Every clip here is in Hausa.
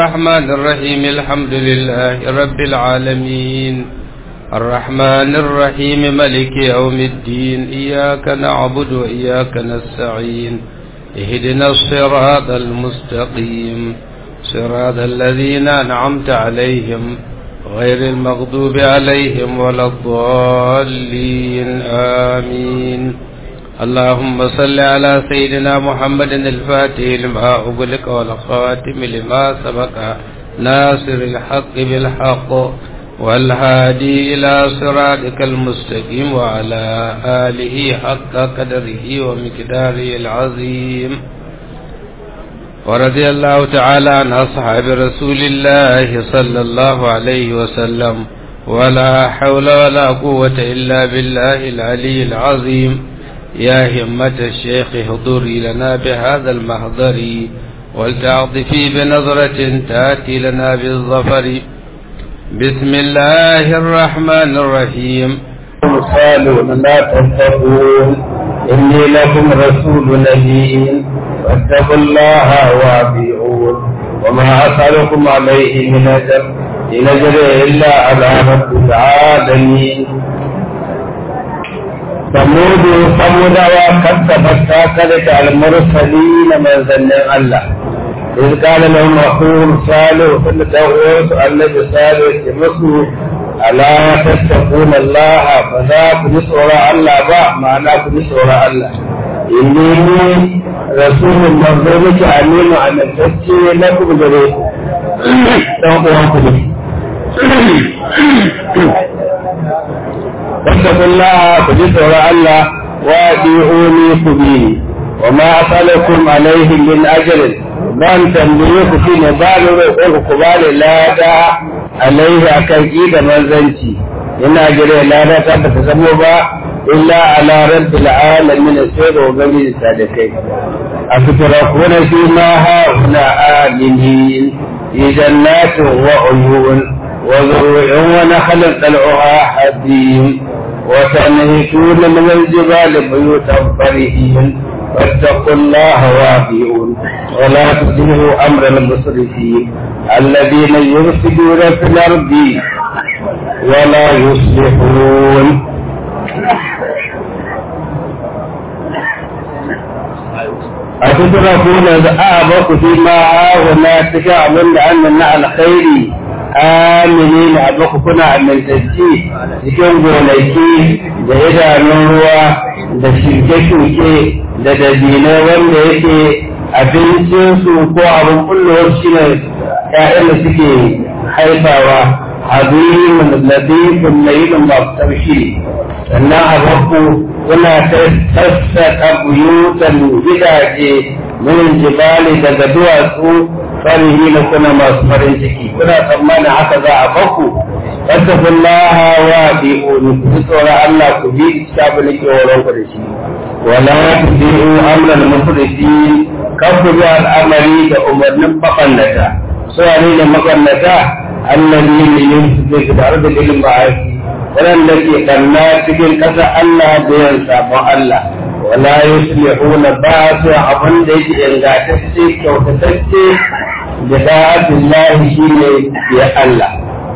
الرحمن الرحيم الحمد لله رب العالمين الرحمن الرحيم ملك يوم الدين إياك نعبد وإياك نستعين اهدنا الصراط المستقيم صراط الذين أنعمت عليهم غير المغضوب عليهم ولا الضالين آمين اللهم صل على سيدنا محمد الفاتح لما أغلق والخاتم لما سبق ناصر الحق بالحق والهادي إلى صراطك المستقيم وعلى آله حق قدره ومقداره العظيم ورضي الله تعالى عن أصحاب رسول الله صلى الله عليه وسلم ولا حول ولا قوة إلا بالله العلي العظيم يا همة الشيخ احضري لنا بهذا المحضر ولتعطفي بنظرة تأتي لنا بالظفر بسم الله الرحمن الرحيم صالون لا تتقون إني لكم رسول نبي واتقوا الله وأطيعون وما أسألكم عليه من أجر إن أجري إلا على رب العالمين ثمود ثمود وكذبت كذبت المرسلين من ظن الله إذ قال لهم أخوهم صالح فلتغوث النبي صالح مسلم ألا تتقون الله فذاك نسور الله با معناه نسور الله إني رسول منظورك أمين عن الفتي لكم جريك تنقوانكم فاتقوا الله فجسر الله وادعوني كبيري وما أسألكم عليه من أجر ban tambaye ku shi ne ba ni roƙon ku ba ni lada alaihi akan ki da manzanci ina jira lada ta ba ta zamo ba illa ala rabbil alamin sai da ubangiji ta da kai a fitrakuna fi ma ha huna aminin fi jannatin wa uyun wa zuru'in wa nakhlin tal'uha hadim wa tanhituna min al-jibali buyutan farihin فاتقوا الله واطيعون ولا تطيعوا امر المسرفين الذين يفسدون في الارض ولا يصلحون أتتركون أعبق فيما هنا تشاء أن على خير amini na abu kuna amintacci cikin gonaki da idanun ruwa da shuke-shuke da dabinai wanda yake abincinsu ko abin kullowar shi ne ‘ya'yan da suke haifawa hazimin ladifin mai yin masu taushi sannan a bakku kuna sassaƙa buyutan gidaje min jibali daga duwatsu farihi na kuna masu farin ciki kuna tsammanin haka za a baku fattakun laha wa bi'uni ku tsoron Allah ku bi shafi na kewaron ku da shi wala ku bi'u amran mufrisi kan ku bi al'amari da umarnin bakannata su ne da makannata allazi ne yin su zai da arziki ilin ba'asi waɗanda ke kanna cikin ƙasa Allah da yan sabon Allah wala yuslihuna ba su abin da yake ingantacce kyautatacce da da'atun lahi shi ne ya Allah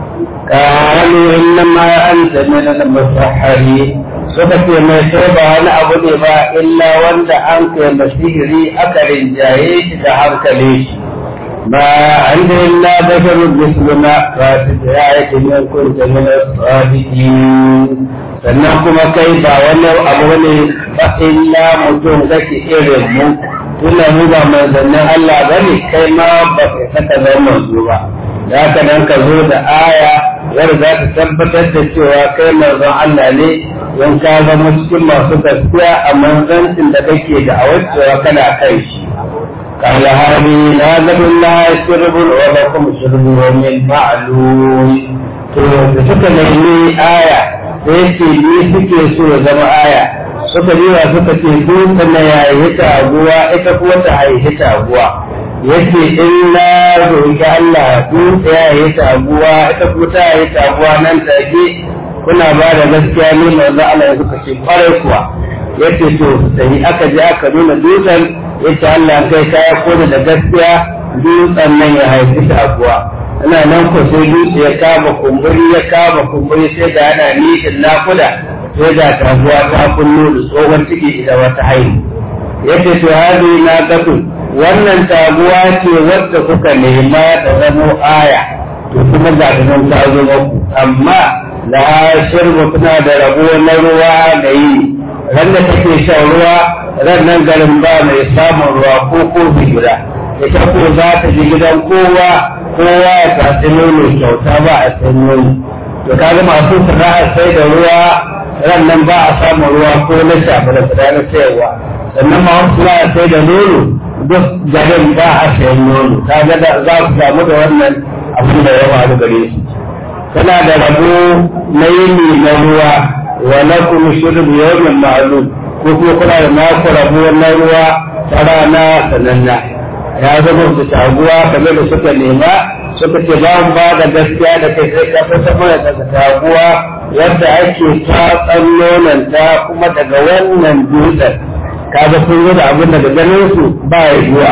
kalu innama anta min al-musahhari suka ce mai sai ba wani abu ne ba illa wanda an kai masihiri aka rinjaye shi da hankali shi ba an da illa basharun misluna ba su da ya yake min kunta min as-sadiqin sannan kuma kai ba wani abu ne ba illa mutum kake irin mu tunda mu ba manzannin Allah ba ne kai ma ba ka saka zama manzo ba da haka nan ka zo da aya wadda za ta tabbatar da cewa kai manzon Allah ne don ka zama cikin masu gaskiya a manzancin da kake da awacewa kana kai shi قال هذه نازل الله شرب ولكم شرب من معلوم to da suka nemi aya sai ce ni suke so ya zama aya suka biya suka ce dutse na yayi taguwa ita kuma ta haihi taguwa yace in na roƙi Allah dutse ya yi taguwa ita kuma ta yi taguwa nan take kuna ba da gaskiya ne manzo Allah ya suka ce kwarai kuwa yace to sai aka je aka nuna dutsen yace Allah kai ka ya kona da gaskiya dutsen nan ya haifi taguwa ana nan ko sai dutse ya kama kumburi ya kama kumburi sai da ana nishin nakuda sai da taguwa ta kullu da tsohon ciki idan wata haihu yadda to hadi na gafu wannan taguwa ce wadda kuka nema ta zamo aya to kuma ga ta nan ta zo muku amma la shirbu kuna da rabo na ruwa da yi ran da take shan ruwa ran nan garin ba mai samun ruwa ko kofi guda ita ko za ta ji gidan kowa kowa ya tafi nono kyauta ba a san nono to kaga masu sana'a sai da ruwa ran nan ba a samun ruwa ko na shafa da na sayarwa sannan ma wasu sana'a sai da nono duk garin ba a sayan nono kaga da za su samu da wannan abin da ya faru gare su tana da rabo na yini na ruwa wa lakum shurbu yawmin ma'lum ko kuma kuna da naku rabo na ruwa ta rana sananna ya zama su taguwa kamar da suka nema suka ce ba mu ba da gaskiya da kai sai ka fita mana daga taguwa yadda ake tatsan nonanta kuma daga wannan dutsen kaga sun yi da abin daga ganin su ba ya zuwa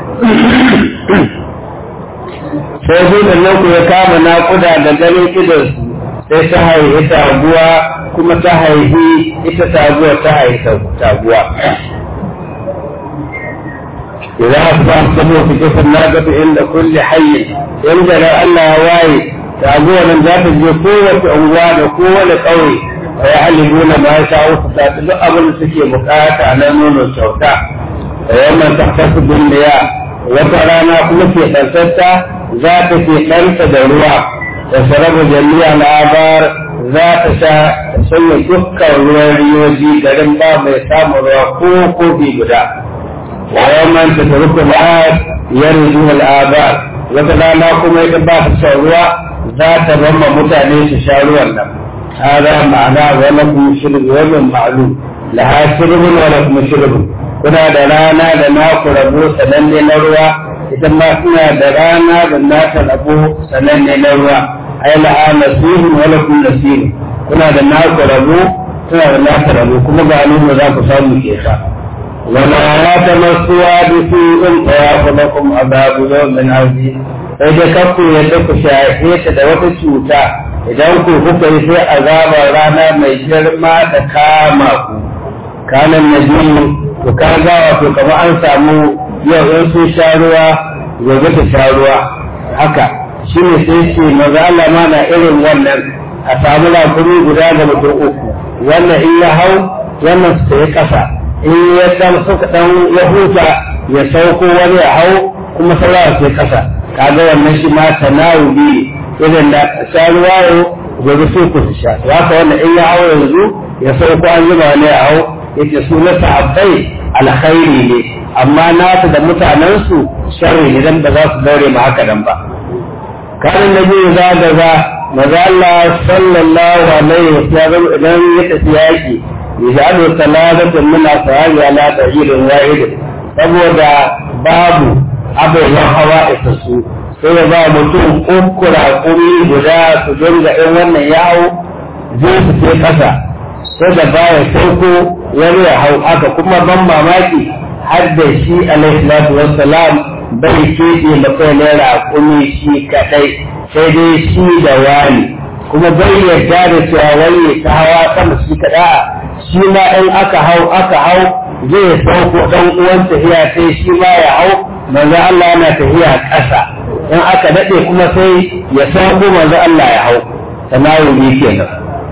sai dutsen nan ku ya kama naƙuda da ganin idonsu sai ta haihi taguwa kuma ta haihi ita taguwa ta haihi taguwa إذا أصبح الصبح في جسر الناقة عند كل حي ينزل ألا واي تعبوا من ذات قوة أموال وقوة قوي ويعلمون ما يشاءوا فتاتلوا أبن سكي مكاة على نون الشوكاء ويوم تحتسب المياه وترانا كل في خلفتها ذات في خلف دروا تشرب جميع الآبار ذات شاء سنة دكا وريوجي garin ba mai samun ruwa ko kofi guda ويوما تترك العاد يرجو الآباء وتلانا كما يتبع الشعروة ذات رمى متعني تشعروا لهم هذا معناه ولكم شرب يوم معلوم لها شرب ولكم شرب كنا درانا لنا قربو سنن نروى إذا ما كنا درانا لنا قربو سنن نروى أي لها نسيب ولكم نسيب كنا درانا قربو كنا درانا قربو كما قالوا ذاك صامي كيخا ولا تمسوا بسوء فيأخذكم عذاب يوم عظيم sai dai kakku yadda ku shafe ta da wata cuta idan ku kuka yi sai azabar rana mai girma da kama ku kanan na biyu ku kaga wato kamar an samu yau in sun sha ruwa gobe ta sha ruwa haka shi ne sai ce maza Allah ma na irin wannan a samu lakumi guda da mutum uku wannan in ya hau wannan su yi kasa in ya dan suka dan ya huta ya sauko wani ya hau kuma sauran sai kasa kaga wannan shi ma tanawubi irin da sharuwa yau gobe sai ku sha to haka wannan in ya hau yanzu ya sauko an zuba wani ya hau yake su na sahabbai alkhairi ne amma nasu da mutanensu sharri ne dan ba za su daure ma haka nan ba kan nabi za da za maza Allah sallallahu alaihi wasallam idan ya tafi yaki يجعل ثلاثة من أصحابه على بعير واحد saboda babu abin hawa isa su sai ya ba mutum uku raƙumi guda su dinga in wannan yawo zai su sai ƙasa sai da baya sauko wani ya hau haka kuma ban mamaki har da shi alaihi salatu wassalam bai keɓe mutum ne raƙumi shi kaɗai sai dai shi da wani kuma bai yarda da cewa wani ta hawa sama shi kaɗa shi ma in aka hau aka hau zai sauko ɗan uwan tafiya sai shi ma ya hau manzo Allah yana tafiya ƙasa in aka daɗe kuma sai ya sauko manzo Allah ya hau tanawuli kenan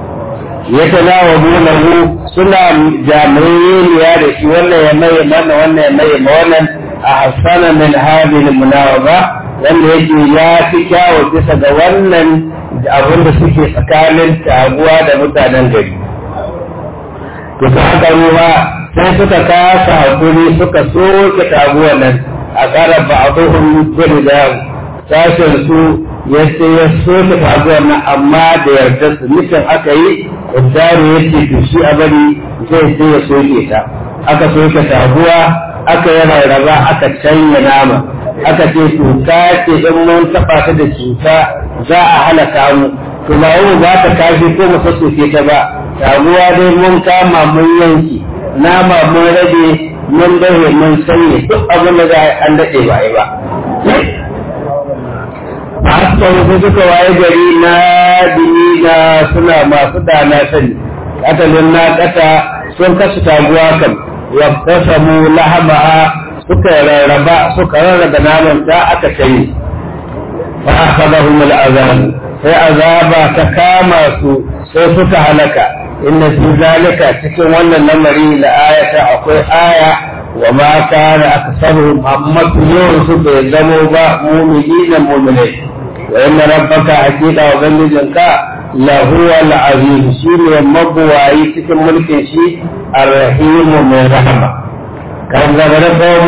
ya tanawalu lahu suna jami'iyya da shi wannan ya mai mana wannan ya mai ma wannan a hasana min hadhihi munawaba wanda yake ya fi kyawu bisa ga wannan abin da suke tsakanin taguwa da mutanen gari to ta haka ruwa sai suka kasa hakuri suka soke taguwar nan a ƙara ba a tsohon gudu da sashen su ya ce ya soke taguwar nan amma da yarda su nufin aka yi uddaru ya ce to shi a bari zai sai ya soke ta aka soke taguwa aka yi rarraba aka canya nama aka ce to ka ce in mun taɓa ta da cuta za a halaka mu to ba yau ba ta kashi ko mu sassoke ta ba taguwa dai mun kama mun yanki nama mun rage mun dahe mun sanye duk abin da za a an daɗe ba yi ba Askan su suka waye gari na dinina suna masu dana sani, katalin na kata sun kasu taguwa kan, yabtasamu lahamaha suka rarraba suka rarraba naman ta aka kai. Fa akhadahum al'azab sai azaba ta kama su sai suka halaka. Inna fi zalika cikin wannan lamari la ayata akwai aya wa ma kana aksaruhum amma yawan su bai zamo ba mu'minina mu'minai. وإن ربك حقيقة وبنجنك لهو العزيز شيء مبواي تكن ملك شيء الرحيم من رحمة كان ذكر قوم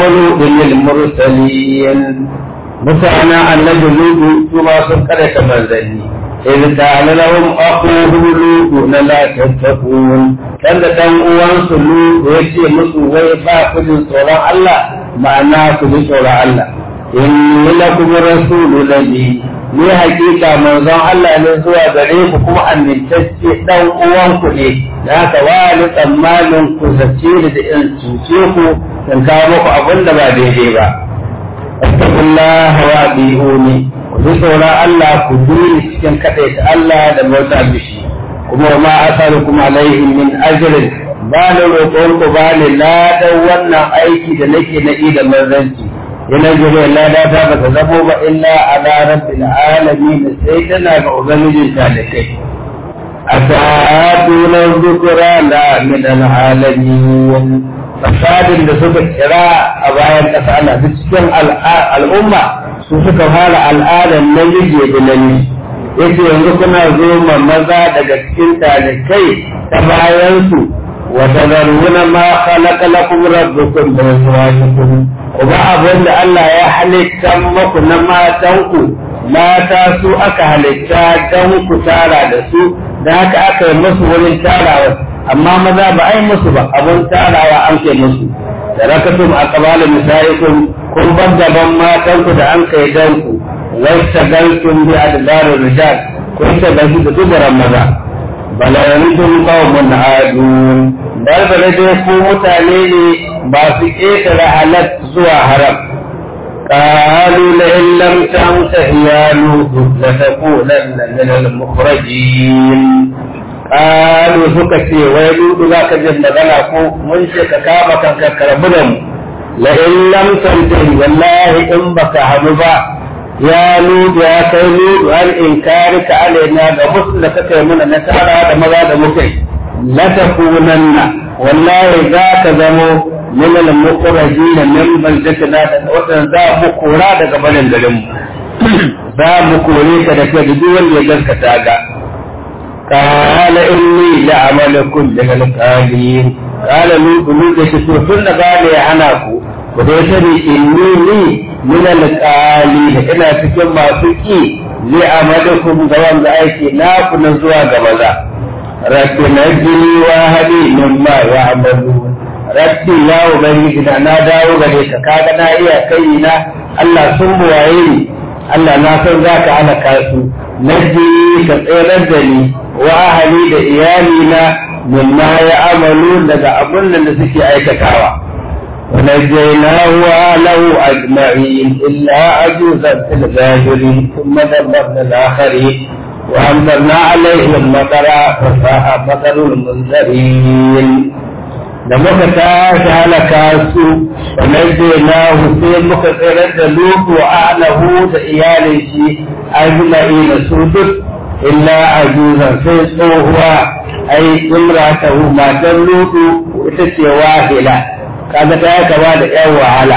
للمرسلين متعنا أن نجلوب ثم سكر كمزني إذ قال لهم أخوهم لوط لا تتقون كان دان uwan su lu yace musu wai ba ku jin tsoron Allah ma'ana ku ji tsoron Allah inni lakum rasulun nabi ni hakika manzon Allah ne zuwa gare ku kuma amintacce dan uwanku ne da haka wani tsammanin ku zace ni da in cuce ku in kawo muku abin da ba daidai ba astaghfirullah wa abihuni ku ji tsoron Allah ku duni cikin kadaita Allah da mota mishi kuma ma asalukum alaihi min ajrin ba da roƙon ku ba ni ladan wannan aiki da nake na da manzanci yana jire lada ta ba ta zamo ba illa ala rabbil alamin sai tana ga ubangijin talikai atatuna dhukra la min al alamin fasadin da suka kira a bayan ƙasa ana duk cikin al'umma su suka fara al'adar namiji da namiji yace yanzu kuna zo maza daga cikin talikai ta bayan su wa tadaruna ma khalaqa lakum rabbukum min azwajikum kuma abin da Allah ya halitta maku na matanku mata su aka halitta don ku tara da su da haka aka yi musu wurin tarawa amma maza ba a yi musu ba abin tarawa an ke musu da rakatum a kabalin misaikum kun bar gaban matanku da an kai don ku wai shagaltum bi adbarin rijal kun shagaltu da dubaran maza bala yanzu qaumun adun bal bala dai ku mutane ne ba su ƙetare halat zuwa haram قالوا لئن لم تنته يا لوط لتكونن من المخرجين قالوا سكتي ويلوط ذاك جنة غنى من شك كاما كان كربنا لئن لم تنته والله إن بك حمبا يا لوط يا كي لوط عن إنكارك علينا بمسلك كيمنا نتعالى دمغا دمكي لتكونن والله ذاك زمو من المخرجين من بلدتنا وطن ذا مكورا daga banin garin za mu kore ka da kai duk wanda ya gaskata ga qala inni la'amalakum min al-qalin qala lut lut da to tun da gane ya hana ku ku dai sani inni ni min al-qalin ina cikin masu ki li amalakum ga wanda aiki na ku na zuwa ga maza rabbi najini wa hadi mimma ya'malun rabbi ya ubangiji na na dawo gare ka kaga na iya kai na Allah sun buwaye ni Allah na san za ka halaka su naji ka tsere da ni wa ahali da iyali na mimma ya amalu daga abun da suke aikatawa ونجيناه وأهله أجمعين إلا عجوزا في الغابرين ثم دمرنا الآخرين وأمطرنا عليهم مطرا فساء مطر المنذرين da muka tashi halaka su wa najjaynahu sai muka tsirar da lutu wa ahlahu da iyalin shi ajma'ina su duk illa ajuzan sai tsohuwa ai imratahu matan lutu ita ce wahila kaga ta kama da yan wahala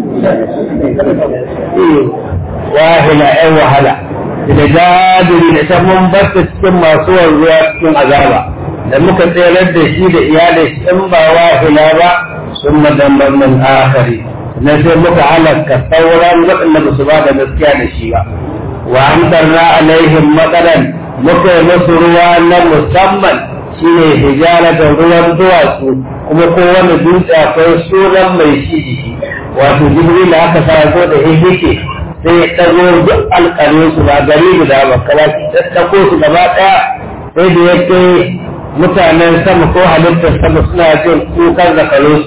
wahila yan wahala da jadiri da ta mun bata cikin masu wanzuwa cikin azaba da muka tserar da shi da iyalai in ba wahila ba sun madambar min akari na sai muka halaka sauran waɗanda ba su ba da gaskiya da shi ba wa amtarna alaihim matsalan muka yi musu ruwa na musamman shine hijara da ruwan duwatsu kuma kowane dutse akwai sunan mai shi jiki wato jibril da aka sa zo da hihike sai ya ɗago duk alƙalin su ba gari guda ba kala ta ɗago su gaba ɗaya sai da ya kai mutanen sama ko halittar sama suna jin kukan zakarinsu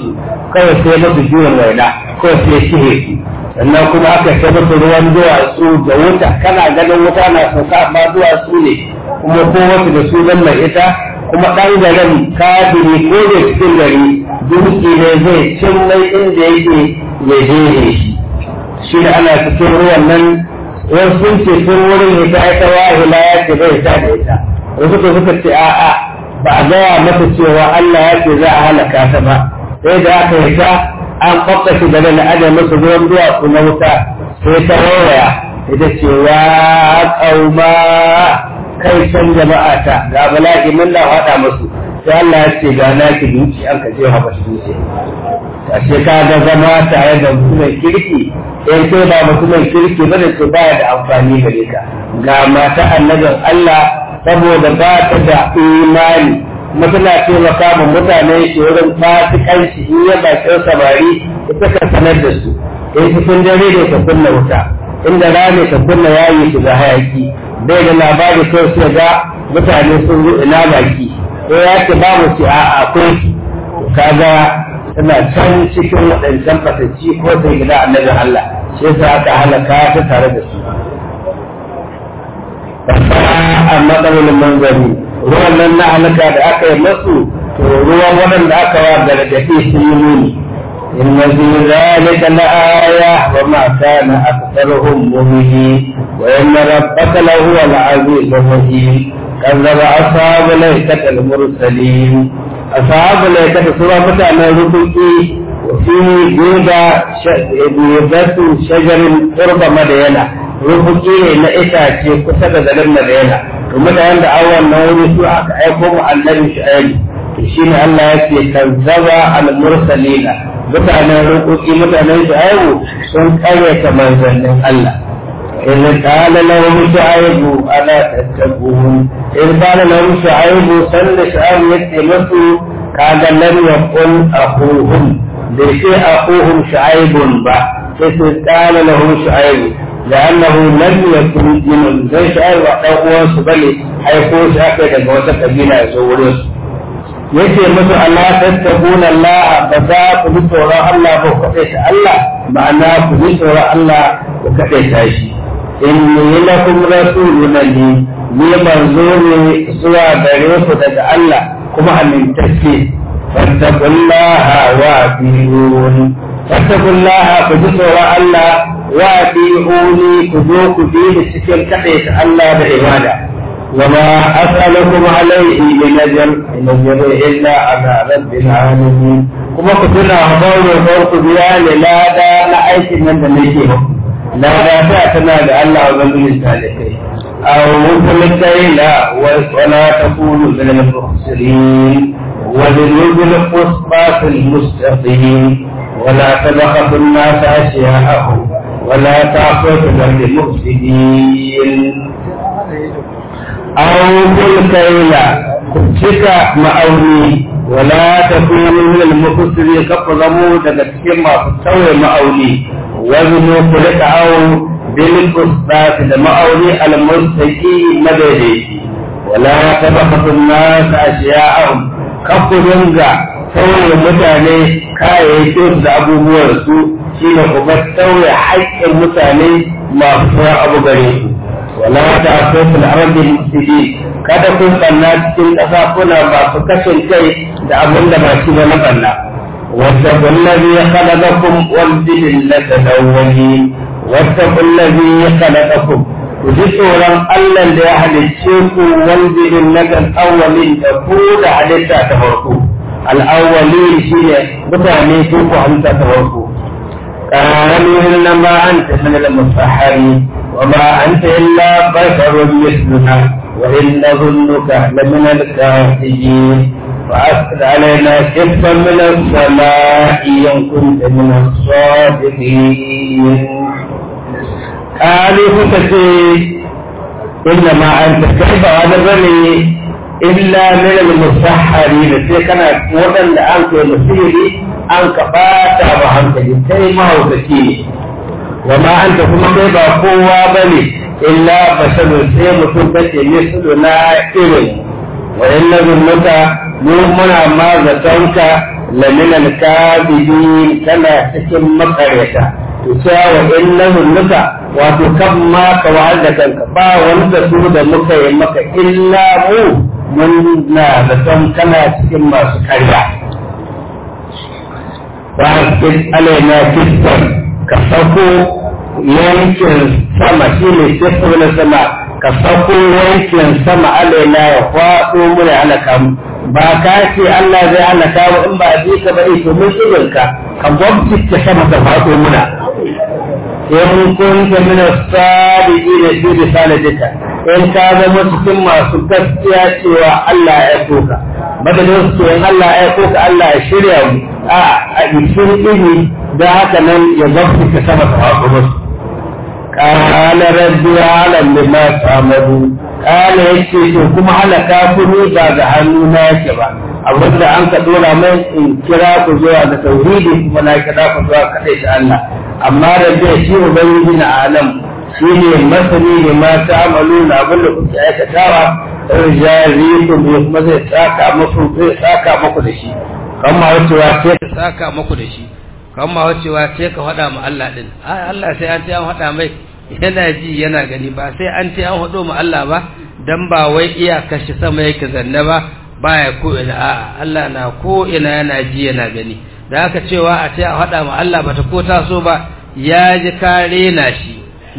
kawai sai musu juyin waina kawai sai shihe su sannan kuma aka sai musu ruwan duwatsu da wuta kana ganin wuta na sauka amma duwatsu ne kuma ko wasu da su mai ita kuma ɗan garin kafiri ko da cikin gari dutse ne zai cin mai inda yake ya je shi shi da ana cikin ruwan nan wasu sun ce sun wurin ita ita wahila ya ce bai ta da ita wasu ko suka ce a'a ba a gaya masa cewa Allah ya ce za a halaka ta ba sai da aka yi ta an kwakwa shi da na ajiye masa ruwan duwatsu na wuta sai ta rawaya ita ce wa kauma kai can jama'a ta ga bala'i mun da faɗa musu sai Allah ya ce ga naki duki an ka je ha ba shi duki ashe ka ga zama tare da mutumin kirki in kai ba mutumin kirki bane to baya da amfani gare ka ga mata annabin Allah saboda ba ta da imani kuma tana taimaka ma mutane shi wurin fasikanci in ya bakin samari ita ka sanar da su in cikin dare ne ka kunna wuta inda rani ka kunna yayi su ga hayaki bai da labari ko sai ga mutane sun zo ina baki ko ya ce babu ci a akwai kaga tana can cikin waɗancan fatacci ko sai gida annabin Allah shi yasa aka halaka ta tare da su a matsalolin manzari ruwan nan na halaka da aka yi masu to ruwan waɗanda aka wa gargaɗi sun yi nuni إن في ذلك لآية وما كان أكثرهم مؤمنين وإن ربك لهو العزيز الرحيم كذب أصحاب الأيكة المرسلين أصحاب الأيكة سورة متعنى ربكي وفي جودة جودة شجر قرب مدينة rubuki ne na itace kusa da garin Madina to mutanen da awon na wuri su aka aiko mu annabi Shu'aib to shine Allah ya ce kazzaba al-mursalina mutanen rubuki mutanen Shu'aib sun karyata manzannin Allah إذ قال لهم شعيب ألا تتقون إذ قال لهم شعيب سل شعيب يتمسوا كان لم يقل أخوهم بشيء أخوهم شعيب با إذ قال لهم شعيب لأنه لم يكن من زي شعيب وقوة سبلي حيث شاكد موسى قبيلة يزوريس yace musu Allah tattabuna Allah ba za ku bi tsoron Allah ba ku kaɗai Allah ma'ana ku bi tsoron Allah ku kaɗai shi inni lakum rasulun li ni manzo ne zuwa gare ku daga Allah kuma amintacce fattaqullaha wa atiyun fattaqullaha ku ji tsoron Allah wa atiyuni ku zo ku bi ni cikin kaɗai ta Allah da ibada وما أسألكم عليه من أجر إن أجري إلا على رب العالمين كما كنتنا أخبار وفوق بيان لا دا نعيش من دميكهم لا دا تأتنا لألا وذنب السالكين أو مثل الكيلة ولا تكونوا من المخسرين وذنوب القصبات المستقيم ولا تبخسوا الناس أشياءهم ولا تعصوا في الأرض مفسدين أو الكيل كتك مأوني ولا تكونوا من المفسرين كفظموا تكتكين ما تستوي مأوني وزنوا كلك أو بالقصات المأوني المستقيم مدري ولا تبخسوا الناس أشياءهم كفظوا sauye mutane kayayyakin da abubuwan su shine kuma sauye haƙƙin mutane masu abu gare su wala ta so fil ardi mufsidi kada kun banna cikin ƙasa kuna masu kashin kai da abin da ba shi ba na banna wata kullazi ya khalaqakum wal jibillata dawwali wata kullazi ya khalaqakum ku ji tsoron Allah da ya halicce ku wal jibillata awwalin da ku da halitta ta farko al-awwalin shine mutane sun ku halitta ta farko قالوا إنما أنت من المسحرين وما أنت إلا بشر مثلنا وإن نظنك لمن الكاذبين فأسقط علينا كفا من السماء إن كنت من الصادقين قالوا فتشي إنما أنت كيف هذا بني إلا من المسحرين سيكنا وطن لأنك مسيري أنك باتا وهمك جنتي ما هو تكيني وما أنت كما كيف قوة بني إلا بشر سي متوبة مثلنا إذن wa inna zunnuka mu muna ma zatonka lamina al-kadibin kana cikin makareta to cewa wa inna zunnuka wato kan ma ka wa'al da kanka ba wani da su da muka yi maka illa mu mun na zaton kana cikin masu karya ba a alaina kistan ka sako yankin sama shi ne sifo na sama ka sako yankin sama alaina ya faɗo muna halaka mu ba ka ce Allah zai halaka mu in ba a bi ka ba to mun shirin ka ka gwamci ta sama ta faɗo muna in kun ta mina sadiki da shi da saladika in ka zama cikin masu gaskiya cewa Allah ya soka madadin su in Allah ya soka Allah ya shirya mu a a cikin ini da haka nan ya gwamci ta sama ta faɗo musu قال ربي أعلم بما تعملون قال yace to kuma halaka ku ni ba ga hannu na yake ba abin da an ka dora mai in kira ku zuwa ga tauhidi kuma na kira ku zuwa kadai da Allah amma rabbi shi ubangiji na alam shi ne masani ne ma ta'amalu na abin da kuke aikatawa rijali ku ne kuma zai saka muku zai saka muku da shi kamar wacewa sai ka saka muku da shi kamar wacewa sai ka faɗa ma Allah din ai Allah sai an ce an faɗa mai yana ji yana gani ba sai an ce an faɗo ma Allah ba dan ba wai iya kashi sama yake zanne ba baya ko ina a'a Allah na ko ina yana ji yana gani da aka cewa a ce a faɗa ma Allah bata ko taso ba ya ji kare na shi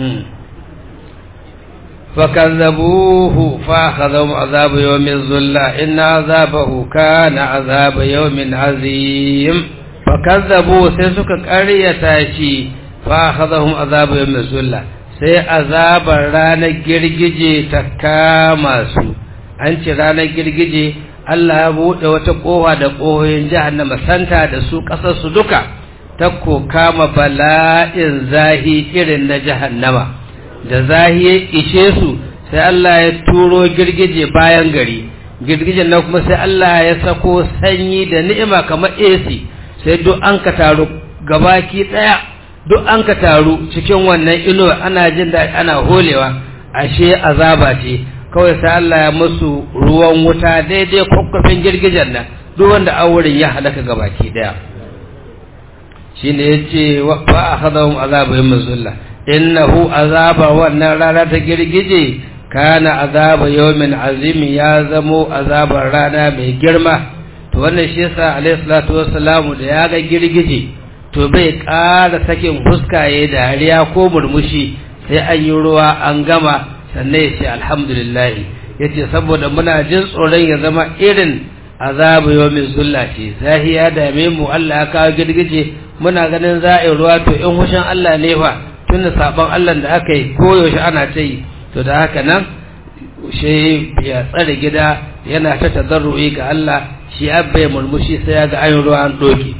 فكذبوه فأخذهم عذاب يوم الظلة إن عذابه كان عذاب يوم عظيم فكذبوا سيسك قرية شي فأخذهم عذاب يوم الظلة sai azabar ranar girgije ta kama su an ce ranar girgije Allah ya buɗe wata ƙofa da ƙohoyin jahannama santa da su ƙasar su duka ta ko kama bala'in zahi irin na jahannama da zahi ya ishe su sai Allah ya turo girgije bayan gari girgijen na kuma sai Allah ya sako sanyi da ni'ima kamar AC sai duk an ka taru gabaki ɗaya duk an ka taru cikin wannan inuwa ana jin da ana holewa ashe azaba ce kawai sai Allah ya musu ruwan wuta daidai kwakwafin girgijen nan duk wanda auren ya halaka gabaki daya shine yace wa akhadahum azabu yawm zulla innahu azaba wannan rana ta girgije kana azaba yawmin azim ya zamo azabar rana mai girma to wannan shi yasa alayhi salatu wassalamu da ya ga girgije to bai ƙara sakin fuska ya dariya ko murmushi sai an yi ruwa an gama sannan ya ce alhamdulillah ya ce saboda muna jin tsoron ya zama irin azabu yawmin zulla ce zahi ya dame mu Allah ya kawo girgije muna ganin za a yi ruwa to in hushin Allah ne fa tun da sabon Allah da aka yi koyaushe ana ta yi to da haka nan shi ya tsare gida yana ta tazarru'i ga Allah shi abba ya murmushi sai ya ga an ruwa an doke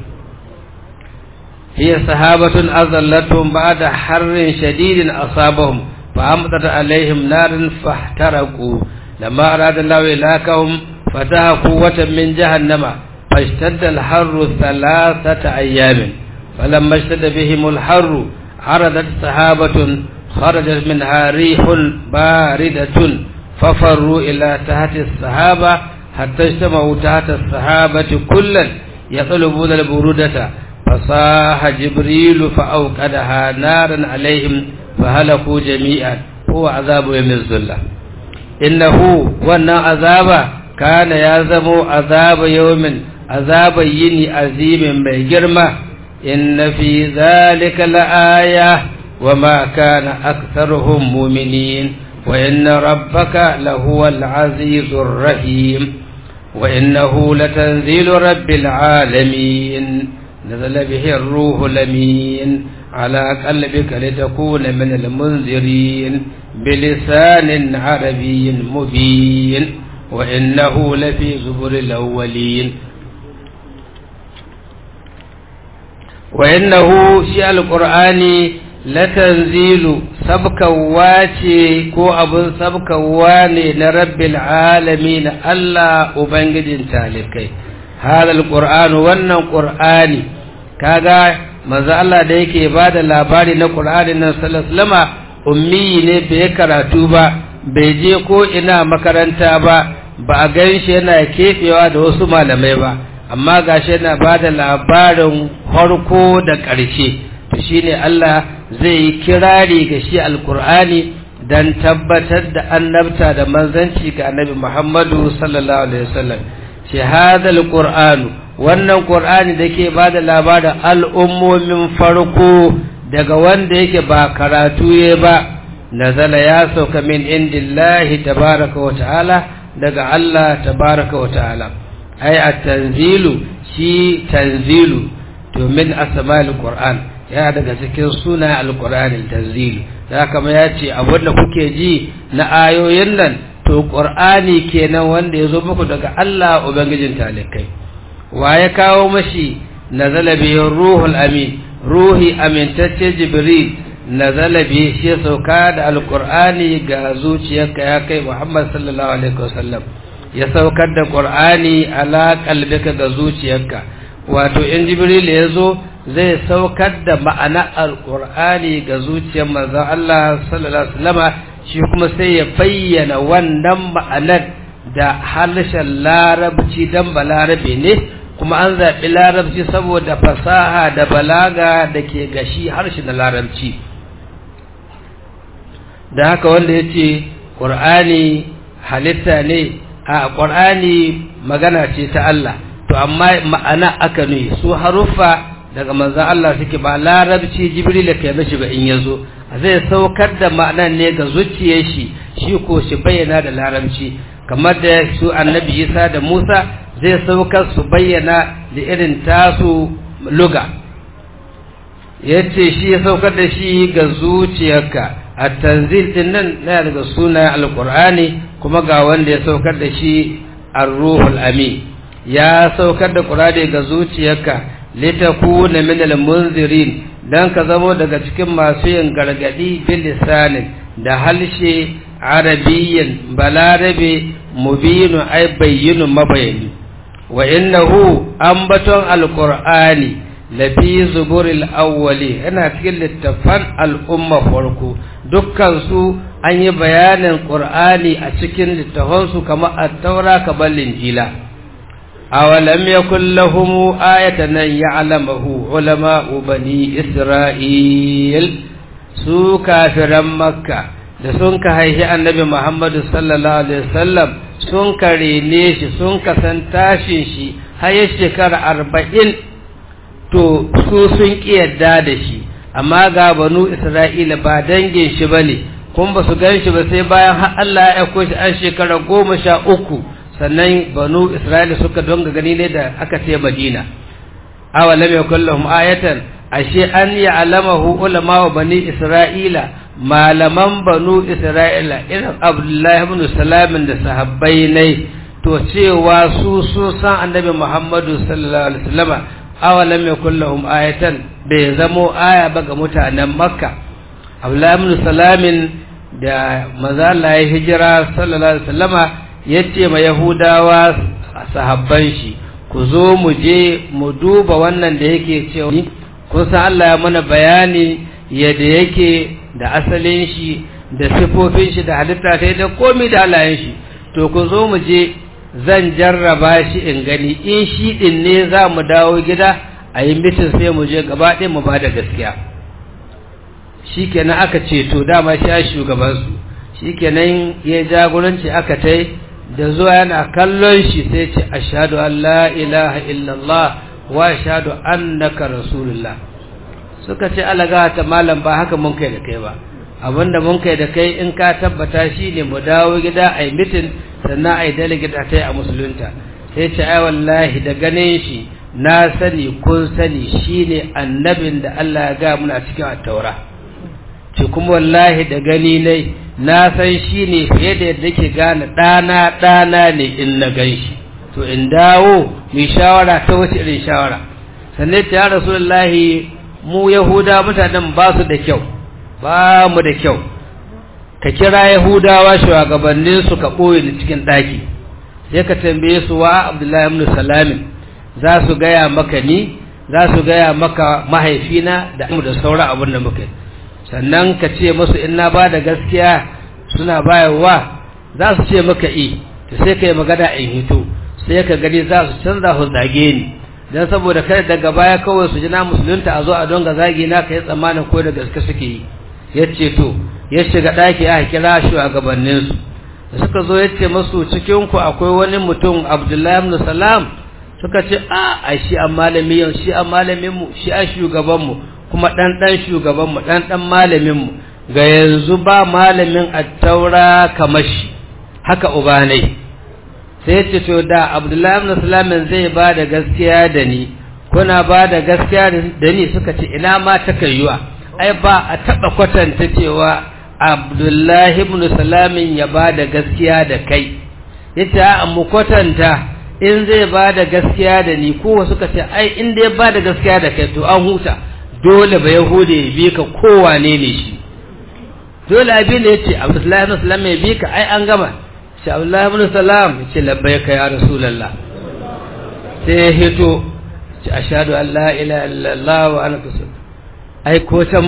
هي صحابة أظلتهم بعد حر شديد أصابهم فأمطر عليهم نارا فاحترقوا لما أراد الله إلاكهم فتح قوة من جهنم فاشتد الحر ثلاثة أيام فلما اشتد بهم الحر عرضت صحابة خرجت منها ريح باردة ففروا إلى تحت الصحابة حتى اجتمعوا تحت الصحابة كلا يطلبون البرودة فصاح جبريل فأوقدها نارا عليهم فهلكوا جميعا هو عذاب يوم الظلة إنه وانا عذاب كان يزم عذاب يوم عذاب يني عظيم بجرمة إن في ذلك لآية وما كان أكثرهم مؤمنين وإن ربك لهو العزيز الرحيم وإنه لتنزيل رب العالمين نزل به الروح الأمين على قلبك لتكون من المنذرين بلسان عربي مبين وإنه لفي زبر الأولين وإنه شيء القرآن لتنزيل سبك واتي كو أبن سبك واني لرب العالمين الله أبنجد تالكي هذا القرآن wannan Qur'ani kaga manzo Allah da yake bada labari na Qur'ani nan sallallahu ummi ne bai karatu ba bai je ko ina makaranta ba ba a gan shi yana keɓewa da wasu malamai ba amma gashi yana ba da labarin harko da ƙarshe to shine Allah zai yi kirari ga shi alkur'ani don tabbatar da annabta da manzanci ga annabi Muhammadu sallallahu alaihi wasallam shi hadal qur'anu wannan qur'ani da ke ba da labarin al'ummomin farko daga wanda yake ba karatu ya ba nazala ya sauka min indillahi tabaraka wa ta'ala daga Allah tabaraka wa ta'ala ai at-tanzilu shi tanzilu to min asma'il qur'an ya daga cikin suna al-qur'ani tanzilu da kama ya ce abinda kuke ji na ayoyin nan to qur'ani kenan wanda ya zo muku daga Allah ubangijin talikai wa ya kawo mashi nazala bihi ruhul amin ruhi amintacce jibril nazala bi shi sauka da alqur'ani ga zuciyarka ya kai muhammad sallallahu alaihi wasallam ya saukar da qur'ani ala qalbika ga zuciyarka wato in jibril ya zo zai saukar da ma'ana alqur'ani ga zuciyar manzon Allah sallallahu alaihi wasallama shi kuma sai ya bayyana wannan ma'anar da harshen larabci dan balarabe ne kuma an zaɓi larabci saboda fasaha da balaga da ke gashi harshe na larabci da haka wanda ya ce ƙur'ani halitta ne a ƙur'ani magana ce ta Allah to amma ma'ana aka nuni su haruffa daga manzan Allah suke ba larabci jibril da kai mashi ba in ya zo zai saukar da ma'anan ne ga zuciyar shi shi ko shi bayyana da larabci kamar da su annabi isa da musa zai saukar su bayyana da irin tasu luga ya ce shi ya saukar da shi ga zuciyarka a tanzil din nan na daga suna alkur'ani kuma ga wanda ya saukar da shi ar-ruhul amin ya saukar da qur'ani ga zuciyarka litakuna min al-munzirin dan ka zamo daga cikin masu yin gargadi bil lisanin da halshe arabiyyan balarabe mubinu ay bayyinu mabayani wa innahu ambaton alqur'ani lafi zuburil awwali yana cikin littafan al'umma farko dukkan su an yi bayanin qur'ani a cikin littafan su kamar at-taura kamar linjila awalam yakul lahum ayatan ya'lamuhu ulama'u bani isra'il su kafiran makka da sun ka haihi annabi muhammadu sallallahu alaihi wasallam sun ka rene shi sun ka san tashin shi har ya shekara arba'in to su sun ƙi yadda da shi amma ga banu isra'ila ba dangin shi ba ne kun ba su gan shi ba sai bayan har Allah ya aiko shi an shekara goma sha uku sannan banu isra'ila suka donga gani ne da aka ce madina awalam yakul lahum ayatan ashe an ya'lamahu ulama wa bani isra'ila malaman banu isra'ila irin abdullahi ibn salamin da sahabbai ne to cewa su sun san annabi muhammadu sallallahu alaihi wasallama awalam yakul lahum ayatan bai zamo aya ba ga mutanen makka abdullahi ibn salamin da maza Allah ya hijira sallallahu alaihi wasallama yace ma yahudawa sahabban shi ku zo mu je mu duba wannan da yake cewa kun san Allah ya mana bayani yadda yake da asalin shi da sifofin shi da halitta ta da komai da halayen shi to ku zo mu je zan jarraba shi in gani in shi din ne za mu dawo gida a yi mitin sai mu je gaba ɗaya mu ba da gaskiya shi kenan aka ce to dama shi a shugabansu shi kenan ya jagoranci aka tai da zuwa yana kallon shi sai ce ashhadu an la ilaha illallah wa ashhadu annaka rasulullah suka ce alaga ta malam ba haka mun kai da kai ba abinda mun kai da kai in ka tabbata shine mu dawo gida ai mitin sannan ai delegate a tai a musulunta sai ce ai wallahi da ganin shi na sani kun sani shine annabin da Allah ya ga muna cikin at-taura ce kuma wallahi da gani ne na san shine fiye da yadda ke gane ɗana ɗana ne in na gan shi to in dawo mai shawara ta wace irin shawara sannan ta ya rasulullahi mu yahuda mutanen ba su da kyau ba mu da kyau ka kira yahudawa shugabannin su ka ɓoye ni cikin ɗaki sai ka tambaye su wa abdullahi ibn salamin za su gaya maka ni za su gaya maka mahaifina da mu da sauran abin da muka sannan ka ce musu in na ba da gaskiya suna bayarwa za su ce maka i to sai kai magana in hito sai ka gani za su canza su zage ni dan saboda kada daga baya kawai su ji na musulunta a zo a donga zagi na kai tsammanin ko da gaske suke yi yace to ya shiga daki aka kira shi a gabanin su da suka zo yace musu cikin ku akwai wani mutum Abdullahi ibn Salam suka ce a ai shi an malami yau shi an malamin mu shi an shugaban mu kuma dan dan shugaban mu dan dan malamin mu ga yanzu ba malamin at-taura kamar shi haka ubanai sai ya ce to da abdullahi ibn salamin zai ba da gaskiya da ni kuna ba da gaskiya da ni suka ce ina ma ta kayuwa ai ba a taba kwatanta cewa abdullahi ibn salamin ya ba da gaskiya da kai yace a mu kwatanta in zai ba da gaskiya da ni ko suka ce ai in dai ba da gaskiya da kai to an huta dole ba yahude ya bi ka kowane ne shi dole abin da yace abdullahi ibn salamin ya bi ka ai an gama shi Abdullahi ibn Salam ce labbaika ya Rasulullah sai ya hito ce ashhadu an la ilaha illallah wa anaka ai ko tam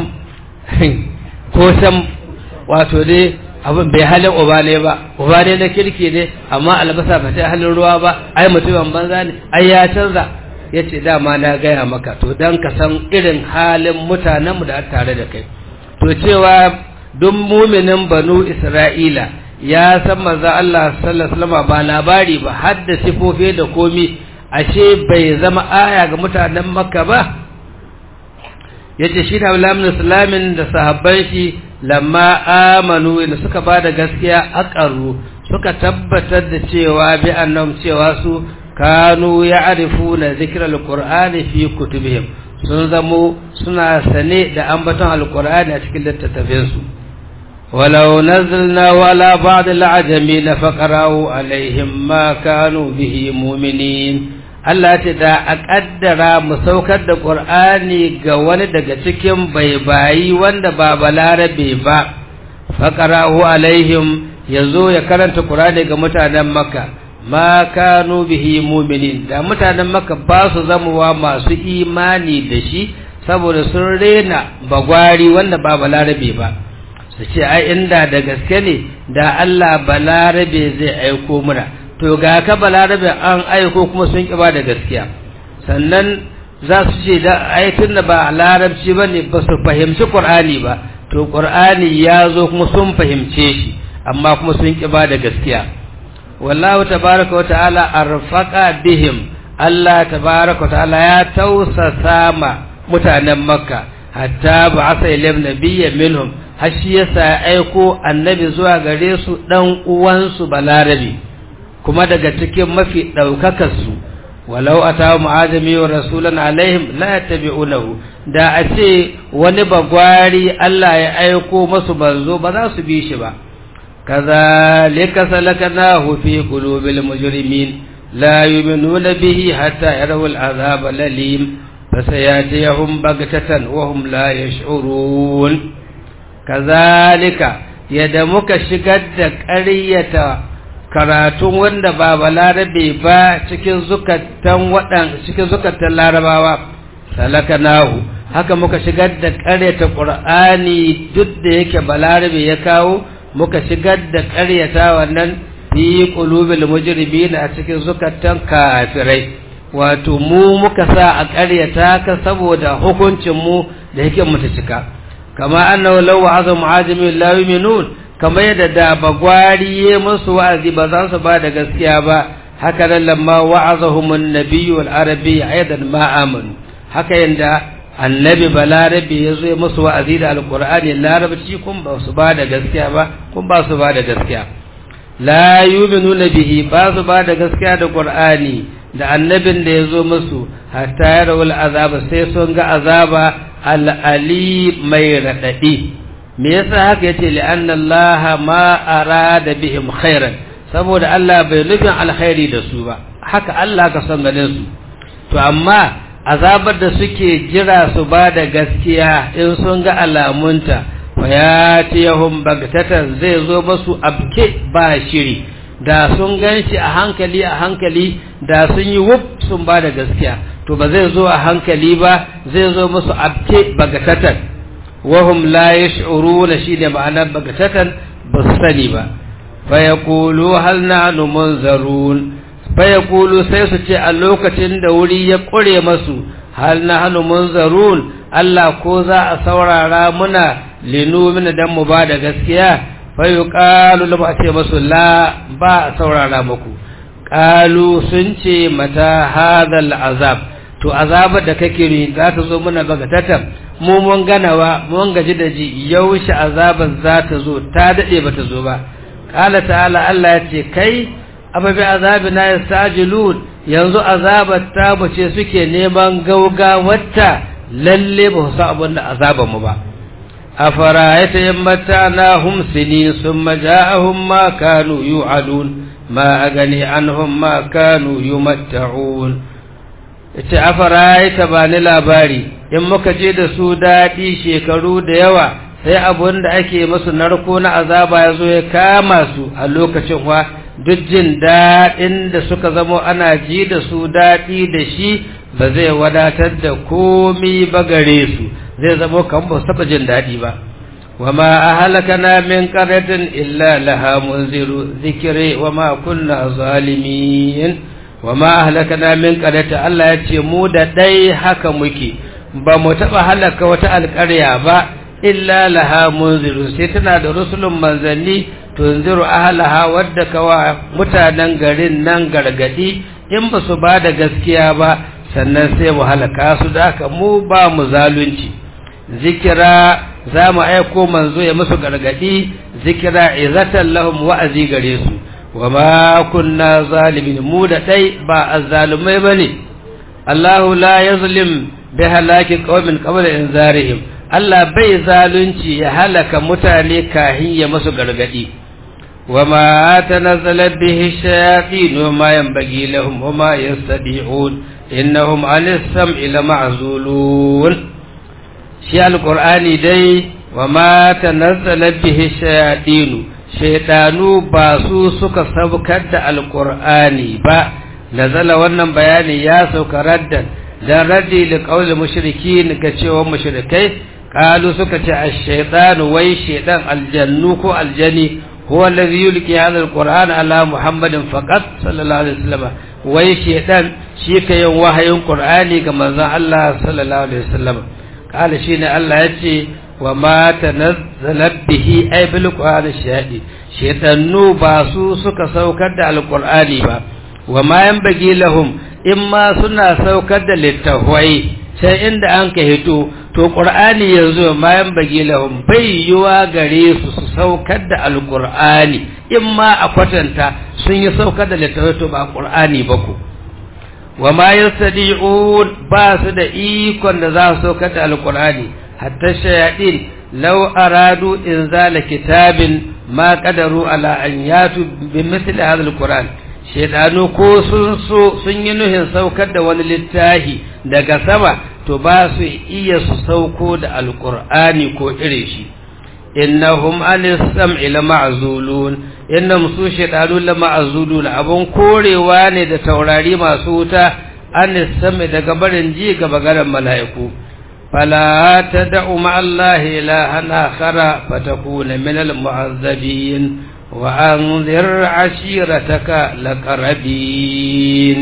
ko tam wato dai abin bai halin uba ne ba uba ne na kirki ne amma albasa ba ta halin ruwa ba ai mutumin banza ne ai ya canza ya ce dama na gaya maka to don ka san irin halin mutanenmu da tare da kai to cewa duk muminin banu isra'ila ya san manzo Allah sallallahu alaihi ba labari ba har da sifofi da komi ashe bai zama aya ga mutanen Makka ba yace shi da Abdullahi Islamin da sahabban shi lamma amanu inda suka bada gaskiya aqarru suka tabbatar da cewa bi annam cewa su kanu ya'rifuna zikral qur'ani fi kutubihim sun zamo suna sane da ambaton alqur'ani a cikin littattafansu ولو نزلنا ولا بعض العجمين فقرأوا عليهم ما كانوا به مؤمنين Allah ce da a ƙaddara mu saukar da ƙur'ani ga wani daga cikin baibayi wanda ba balarabe ba faƙara'u alaihim ya zo ya karanta ƙur'ani ga mutanen maka ma kanu bihi muminin da mutanen maka ba su zamowa masu imani da shi saboda sun rena bagwari wanda ba balarabe ba su ce ai inda da gaske ne da Allah balarabe zai aiko muna to ga ka balarabe an aiko kuma sun ƙi ba da gaskiya sannan za su ce da ai tunda ba larabci ba ne ba su fahimci ƙur'ani ba to ƙur'ani ya zo kuma sun fahimce shi amma kuma sun ƙi ba da gaskiya wallahu tabaraka wa ta'ala arfaqa bihim Allah tabaraka wa ta'ala ya tausasa ma mutanen makka hatta ba'asa ilayhim nabiyyan minhum har shi yasa aiko annabi zuwa gare su dan uwansu balarabi kuma daga cikin mafi daukakar su walau atahu mu'azimi wa rasulan alaihim la yattabi'unahu da a ce wani bagwari Allah ya aiko masu banzo ba za su bi shi ba kazalika salaknahu fi qulubil mujrimin la yu'minuna bihi hatta yarawul azab lalim fasayatihum baghtatan wa hum la yash'urun kazalika yadda muka shigar da ƙaryata karatun wanda ba balarabe ba cikin zukatan waɗan cikin zukatan larabawa salakanahu haka muka shigar da ƙaryata ƙur'ani duk da yake balarabe ya kawo muka shigar da ƙaryata wannan fi qulubil mujrimin a cikin zukatan kafirai wato mu muka sa a ƙaryata ka saboda hukuncin mu da yake mu ta cika kama annahu law wa'aza mu'ajimin la yu'minun kama yadda da bagwari ya musu wa'azi ba za su ba da gaskiya ba haka nan lamma wa'azahum an-nabiy wal arabi aidan ma amanu haka yanda annabi balarabi ya zo musu wa'azi da alqur'ani larabci kun ba su ba da gaskiya ba kun ba su ba da gaskiya la yu'minuna bihi ba su ba da gaskiya da qur'ani da annabin da ya zo musu hatta yarawul azaba sai sun ga azaba al'ali mai raɗaɗi me yasa haka yace li'anna Allah ma arada bihim khairan saboda Allah bai nufin alkhairi da su ba haka Allah ka san ganin su to amma azabar da suke jira su ba da gaskiya in sun ga alamunta fa yatihum bagtatan zai zo masu abke ba shiri da sun ganshi a hankali a hankali da sun yi wuf sun ba da gaskiya to ba zai zo a hankali ba zai zo musu abke bagatatan wahum la yash'uruna shine ma'anar bagatatan ba su sani ba fayaqulu hal nahnu munzarun fayaqulu sai su ce a lokacin da wuri ya kure masu hal nahnu munzarun Allah ko za a saurara muna linumin dan mu ba da gaskiya fayuqalu lam ce masu la ba a saurara muku qalu sun ce mata hadal azab to azabar da kake ri za ta zo muna bagatatan mu mun ganawa mun gaji da ji yaushe azabar za ta zo ta dade ba ta zo ba qala ta'ala Allah ya ce kai ababi azabina yastajilun yanzu azabar ta bace suke neman gaugawarta lalle ba su abin da azabar mu ba أفرأيت إن متعناهم سنين ثم جاءهم ما كانوا يوعدون ما أغني عنهم ما كانوا يمتعون ita afara'aita ba ni labari in muka je da su daɗi shekaru da yawa sai abun da ake masu narko na azaba ya zo ya kama su a lokacin wa duk jin daɗin da suka zamo ana ji da su daɗi da shi ba zai wadatar da komi ba gare su zai zamo kan ba taɓa jin daɗi ba wa ma a halakana min ƙaratin illa laha munziru zikire wa ma kunna zalimin wa ma a halakana min ƙaratin Allah ya ce mu da ɗai haka muke ba mu taɓa halaka wata alƙarya ba illa laha munziru sai tana da rusulun manzanni tunziru ahlaha wadda kawa mutanen garin nan gargadi in ba su ba da gaskiya ba sannan sai mu halaka su da haka mu ba mu zalunci zikira za mu aiko manzo ya musu gargadi zikira izatan lahum wa'azi gare su wa ma kunna zalimin mu da dai ba azzalumai bane Allahu la yazlim bi halaki qaumin qabla inzarihim Allah bai zalunci ya halaka mutane kahin ya musu gargadi وما تنزلت به الشياطين وما ينبغي لهم وما يستطيعون إنهم عن السمع لمعزولون شيء القرآن دي وما تنزلت به الشياطين شيطانو باسو سكا سبكت القرآن با نزل wannan bayani ya sauka raddan dan raddi li qawl mushrikin ga cewa mushrikai qalu suka ce ash-shaytanu wai shaytan aljannu ko aljani هو الذي يلقي هذا القرآن على محمد فقط صلى الله عليه وسلم wai shedan shi ka yin wahayin qur'ani ga manzon Allah sallallahu alaihi wasallam kala shine Allah yace wa ma tanazzalat bihi ay bil qur'ani shadi shedannu ba su suka saukar da alqur'ani ba wa ma yanbaghi lahum imma suna saukar da littafai sai inda an ka hito to qur'ani yanzu ma yanbaghi lahum bai yiwa gare su su saukar da alqur'ani in ma a kwatanta sun yi saukar da littafai to ba qur'ani ba ku wa ma yastadi'un ba su da ikon da za su saukar da alqur'ani hatta shayadin law aradu inzala kitabin ma qadaru ala an yatu bi mithli hadha alqur'an shedanu ko sun so sun yi nuhin saukar da wani littafi daga sama to ba su iya su sauko da alqur'ani ko ire shi innahum anis sam'i lama'zulun innahum su shedanu lama'zulun abun korewa ne da taurari masu wuta anis sam'i daga barin ji ga bagaran mala'iku fala tad'u ma'allahi ilahan akhara fatakuna minal mu'azzabin wa anzir ashirataka laqrabin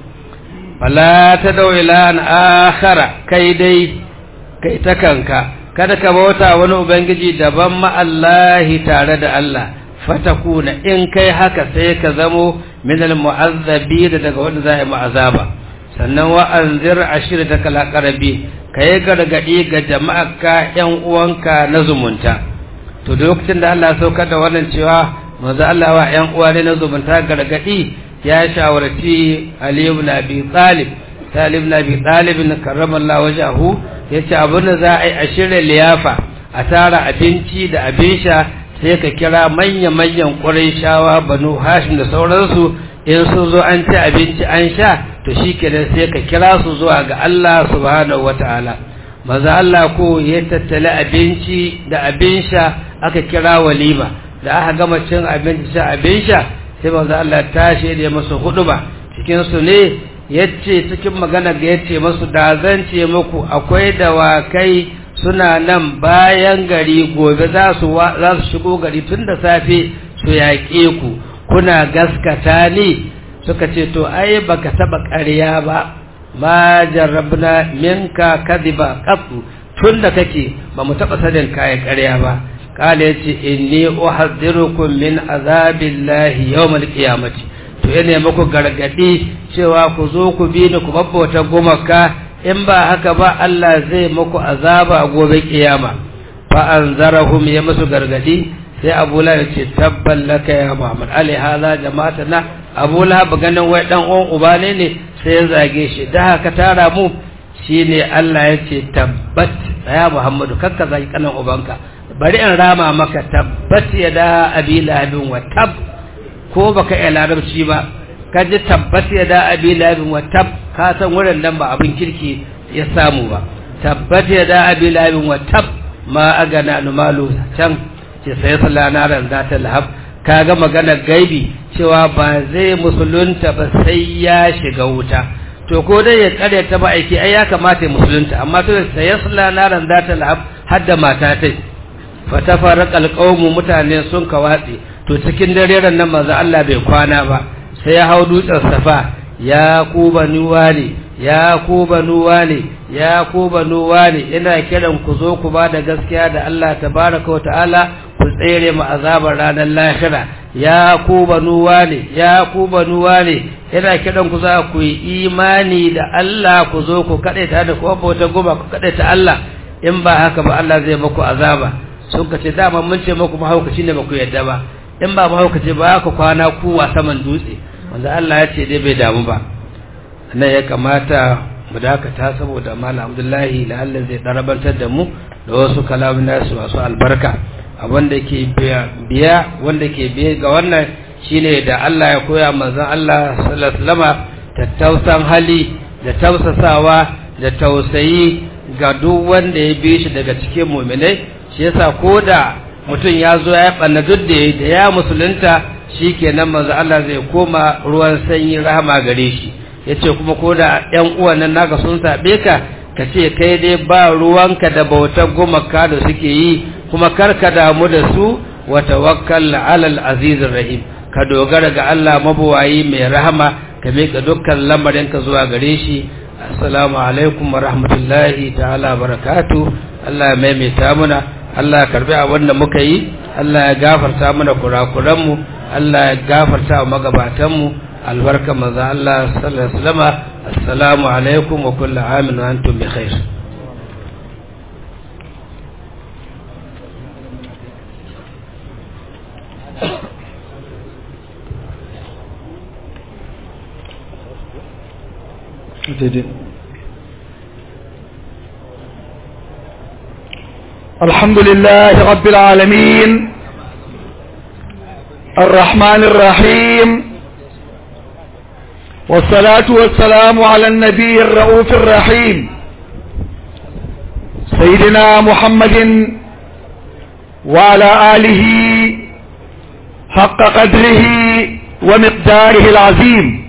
fala tad'u ilahan akhara kai dai kai ta kanka kada ka bauta wani ubangiji daban ma'allahi tare da Allah fatakuna in kai haka sai ka zamo minal mu'azzabi da daga wanda za a yi ma'azaba sannan wa anzir ashirata kala qarabi kai gargadi ga jama'arka yan uwanka na zumunta to lokacin da Allah ya saukar da wannan cewa manzo Allah wa yan uwa ne na zumunta gargadi ya shawarci Ali ibn Abi Talib Talib ibn Abi Talib karramallahu wajahu yace abin da za a yi a shirya liyafa a tara abinci da abin sha sai ka kira manya-manyan shawa banu hashim da sauransu in sun zo an ci abinci an sha to shi kenan sai ka kira su zuwa ga Allah subhanahu wata'ala maza Allah ko ya tattali abinci da abin sha aka kira walima da aka gama cin abinci sha abin sha sai maza Allah tashi da masu hudu ba cikin su ne yace cikin magana ga yace masu da zan ce muku akwai dawakai suna nan bayan gari gobe za su za su shigo gari tun da safe su yaƙe ku kuna gaskata ni suka ce to ai baka taba ƙarya ba ma jarrabna minka kadiba qattu tun da kake ba mu taba sanin kai ƙarya ba kala yace inni uhadhirukum min azabillahi yawmal qiyamati to yana muku gargadi cewa ku zo ku bi ni ku babbauta gumaka in ba haka ba Allah zai muku azaba gobe kiyama fa anzarahum ya musu gargadi sai Abu Lahab ce tabban laka ya Muhammad ali hadha jama'atana Abu Lahab ganin wai dan uwan uba ne ne sai ya zage shi da haka tara mu shine Allah ya ce tabbat ya Muhammadu kakka zaki kanan ubanka bari in rama maka tabbat ya da abi lahabin wa tab ko baka iya larabci ba ka ji tabbat ya da abi lahabin wa tab ka san wurin nan ba abin kirki ya samu ba tabbat ya da abi lahabin wa tab ma agana numalu can ce sai salana ran za ta lahab kaga maganar gaibi cewa ba zai musulunta ba sai ya shiga wuta to ko dai ya kare ta ba aiki ai ya kamata ya musulunta amma to sai salana ran za ta lahab har da mata tai fatafarraqa alqawmu mutane sun kawatsi to cikin dare ran nan manzo Allah bai kwana ba sai ya hau dutsen safa ya ku banu wani ya ku banu wani ya ku banu wani ina kiran ku zo ku ba da gaskiya da Allah tabaraka wa ta'ala ku tsere mu azabar ranar lahira ya ku banu wani ya ku banu wani ina kiran ku za ku yi imani da Allah ku zo ku kadaita da ku bauta goma ku kadaita Allah in ba haka ba Allah zai muku azaba sun ka ce dama mun ce muku mahaukaci ne ba ku yadda ba in ba mahaukaci ba ku kwana kuwa saman dutse wanda Allah ya ce dai bai damu ba nan ya kamata mu dakata saboda malam Abdullahi la Allah zai darabantar da mu da wasu kalamin nasu masu albarka wanda ke biya wanda ke biya ga wannan shine da Allah ya koya manzon Allah sallallahu alaihi wasallam tattausan hali da tausasawa da tausayi ga duk wanda ya bi shi daga cikin mu'minai shi yasa koda mutum ya zo ya ɓanna duk da da ya musulunta shi kenan manzo Allah zai koma ruwan sanyi rahama gare shi yace kuma ko da ƴan uwan nan naka sun saɓe ka ka ce kai dai ba ruwanka da bautar gumaka da suke yi kuma kar ka damu da su wa tawakkal ala al-aziz rahim ka dogara ga Allah mabuwayi mai rahama ka miƙa dukkan lamarinka zuwa gare shi assalamu alaikum wa rahmatullahi ta'ala barakatu Allah ya maimaita muna Allah ya karbi abin da muka yi Allah ya gafarta mana kurakuranmu Allah ya gafarta wa magabatanmu albarka manzo Allah sallallahu alaihi wasallam assalamu alaikum wa kullu amin wa antum bi khair الحمد لله رب العالمين الرحمن الرحيم والصلاة والسلام على النبي الرؤوف الرحيم سيدنا محمد وعلى آله حق قدره ومقداره العظيم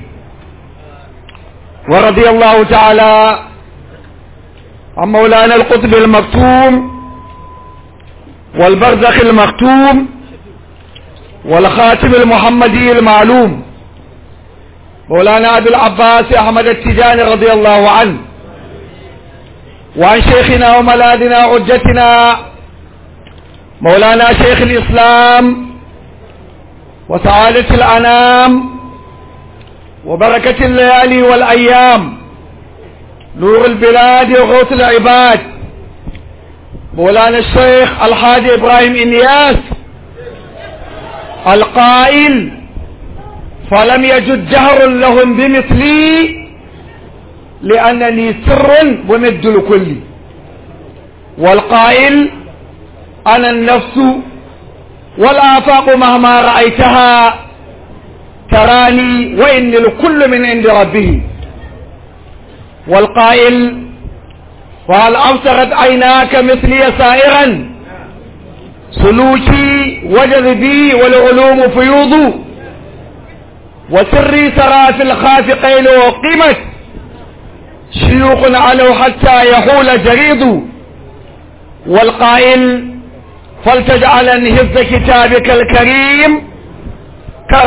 ورضي الله تعالى عن مولانا القطب المكتوم والبرزخ المختوم والخاتم المحمدي المعلوم مولانا أبي العباس أحمد التجاني رضي الله عنه وعن شيخنا وملاذنا عجتنا مولانا شيخ الإسلام وسعادة الأنام وبركة الليالي والأيام نور البلاد وغوث العباد مولانا الشيخ الحاج إبراهيم إنياس القائل فلم يجد جهر لهم بمثلي لأنني سر ممد لكل والقائل أنا النفس والآفاق مهما رأيتها تراني وإن الكل من عند ربه والقائل وهل أبصرت عيناك مثلي سائرا سلوكي وجذبي والعلوم فيوض وسري سرى في الخافقين وقمت شيوخ علوا حتى يحول جريد والقائل فلتجعلن هز كتابك الكريم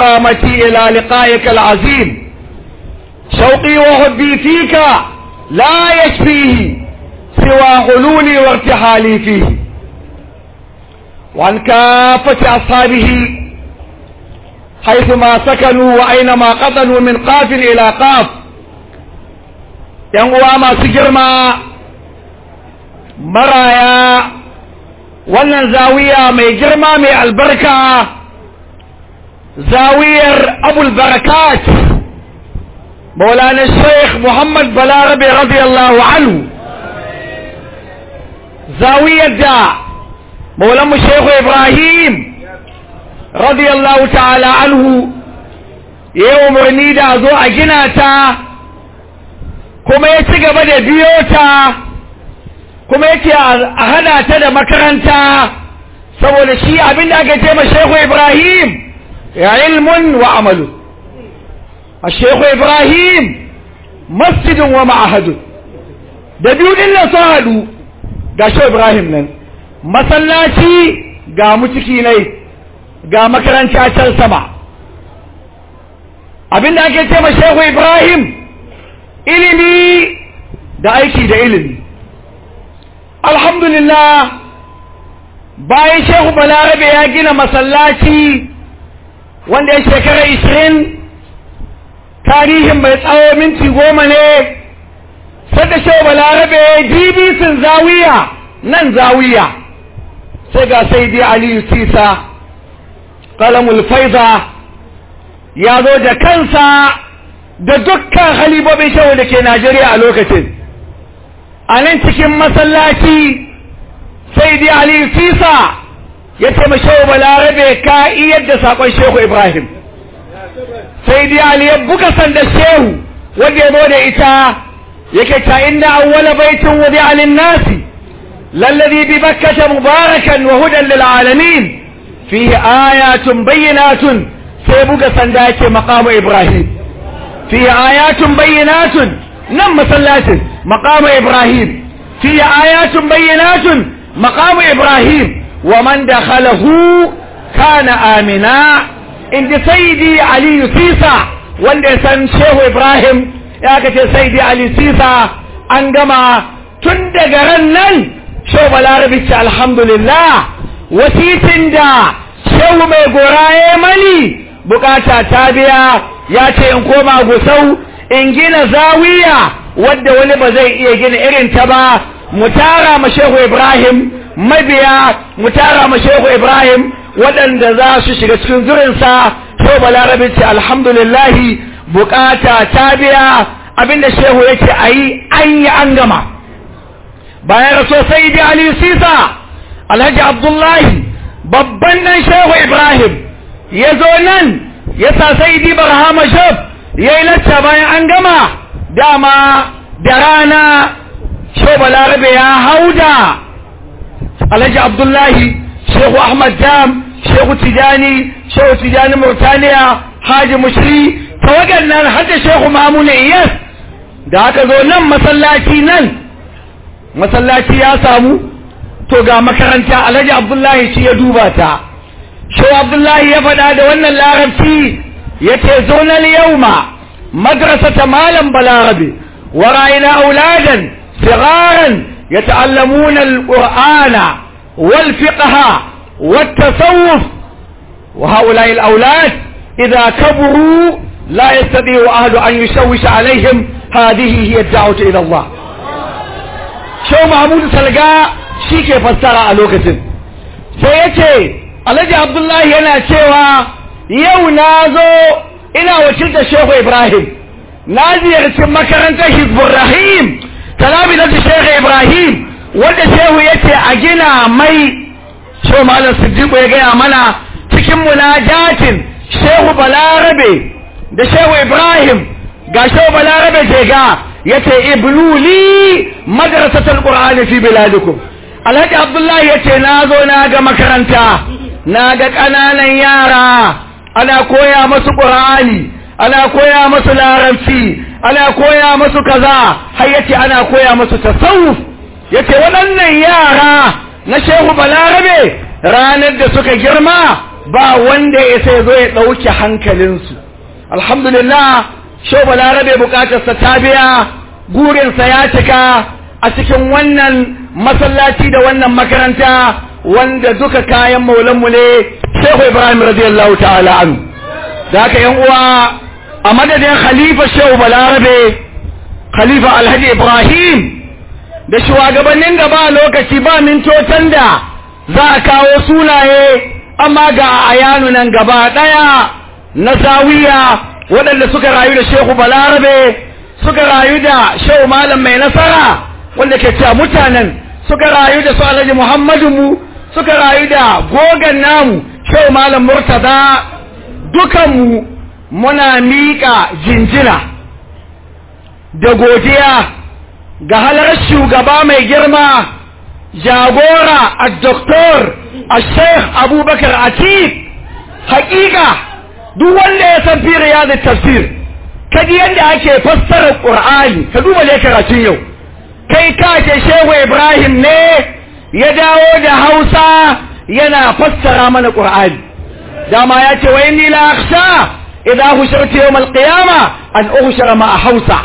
مقامتي إلى لقائك العظيم شوقي وحبي فيك لا يشفيه سوى حلولي وارتحالي فيه وعن كافة أصحابه حيثما سكنوا وأينما قطنوا من قاف إلى قاف ينقوى ما سجرما مرايا wannan zawiya mai girma mai albarka zawiyar abul barakat maulana sheikh muhammad balarabe radiyallahu anhu zawiyar da maulanmu sheikh ibrahim radiyallahu ta'ala anhu ya yi umarni da zo a gina ta kuma ya ci gaba da biyo ta kuma yake a hada ta da makaranta saboda shi abinda aka ce ma Sheikh Ibrahim ya ilmun wa amalu a Sheikh Ibrahim masjidin wa ma'ahadu da biyu din nan sun hadu ga Sheikh Ibrahim nan masallaci ga mu ciki ne ga makaranta can sama abinda ake ce ma Sheikh Ibrahim ilimi da aiki da ilimi alhamdulillah bayan shehu balarabe ya gina masallaci wanda ya shekara ishirin tarihin bai tsawo minti goma ne sada shehu balarabe dibisin zawiya nan zawiya sai ga sai dai aliyu sisa kalamul faiza ya zo da kansa da dukkan halibobin shehu da ke najeriya a lokacin a nan cikin masallaci sai dai Ali Sisa ya ce shehu balarabe ka iya da sakon shehu Ibrahim sai dai Ali ya buga sanda shehu wanda ya zo da ita yake ta inda awwala baitin wudi alin nasi lalladhi bi bakkata mubarakan wa hudan lil alamin fihi ayatun bayyinatun sai buga sanda yake maqamu Ibrahim fihi ayatun bayyinatun nan masallacin مقام إبراهيم في آيات بينات مقام إبراهيم ومن دخله كان آمنا عند سيدي علي سيسا وند سن شيخ إبراهيم يا كتير سيدي علي سيسا أنجما تندقرنن شو بالعربي الحمد لله وسيتن دا شو mai goraye mani bukata ta biya ya ce in koma gusau in gina zawiya wadda wani ba zai iya gina irin ta ba mu tara ma shehu ibrahim mabiya mu tara ma shehu ibrahim waɗanda za su shiga cikin zurinsa so balarabe ce alhamdulillahi bukata ta biya abinda shehu yake a yi an yi an gama bayan raso sai bi ali sisa alhaji abdullahi babban dan shehu ibrahim ya zo nan ya sa sai di barhama shaf ya yi lacca bayan an gama dama da rana shehu balarabe ya hauda alhaji abdullahi shehu ahmad jam shehu tijani shehu tijani murtaniya haji mushri tawagar nan hadda shehu mamuna iyas da aka zo nan masallaci nan masallaci ya samu to ga makaranta alhaji abdullahi shi ya duba ta shehu abdullahi ya faɗa da wannan larabci ya ce zonar yauma madrasata malam balarabe ورأينا أولادا صغارا يتعلمون القرآن والفقه والتصوف وهؤلاء الأولاد إذا كبروا لا يستطيع أحد أن يشوش عليهم هذه هي الدعوة إلى الله شو محمود سلقاء شيك فسر ألوكة سيأتي الذي عبد الله ينا شوى يو نازو إنا وشلت الشيخ إبراهيم na ziyarci makarantar hizbun rahim talabi na shehu ibrahim wanda shehu ya ce a gina mai shehu malam siddiqu ya gaya mana cikin munajatin shehu balarabe da shehu ibrahim ga shehu balarabe ke ga ya ce ibluli madrasatul qur'ani fi biladikum alhaji abdullahi ya ce na zo na ga makaranta na ga ƙananan yara ana koya masu qur'ani ana koya masu larabci ana koya masu kaza har yace ana koya masu tasawuf yace waɗannan yara na shehu balarabe ranar da suka girma ba wanda ya sai zo ya ɗauke hankalinsu alhamdulillah shau balarabe bukatarsa ta biya gurinsa ya cika a cikin wannan masallaci da wannan makaranta wanda duka kayan maulanmu ne shehu ibrahim radiyallahu ta'ala an da haka yan uwa a madadin khalifa shehu balarabe khalifa alhaji ibrahim da shugabannin da ba lokaci ba mintotan da za a kawo sunaye amma ga ayanu nan gaba daya na zawiya waɗanda suka rayu da shehu balarabe suka rayu da shehu malam mai nasara wanda ke cewa mutanen suka rayu da su alhaji muhammadu mu suka rayu da gogan namu shehu malam murtada dukanmu muna miƙa jinjina da godiya ga halar shugaba mai girma jagora a doktor a sheikh abubakar atif hakika duk wanda ya san fi riyadu tafsir kaji yadda ake fassara qur'ani ka duba ne karatun yau kai ka ce shehu ibrahim ne ya dawo da hausa yana fassara mana qur'ani dama ya ce wa inni la akhsha idza hushartu yawm al-qiyama an uhshara ma hausa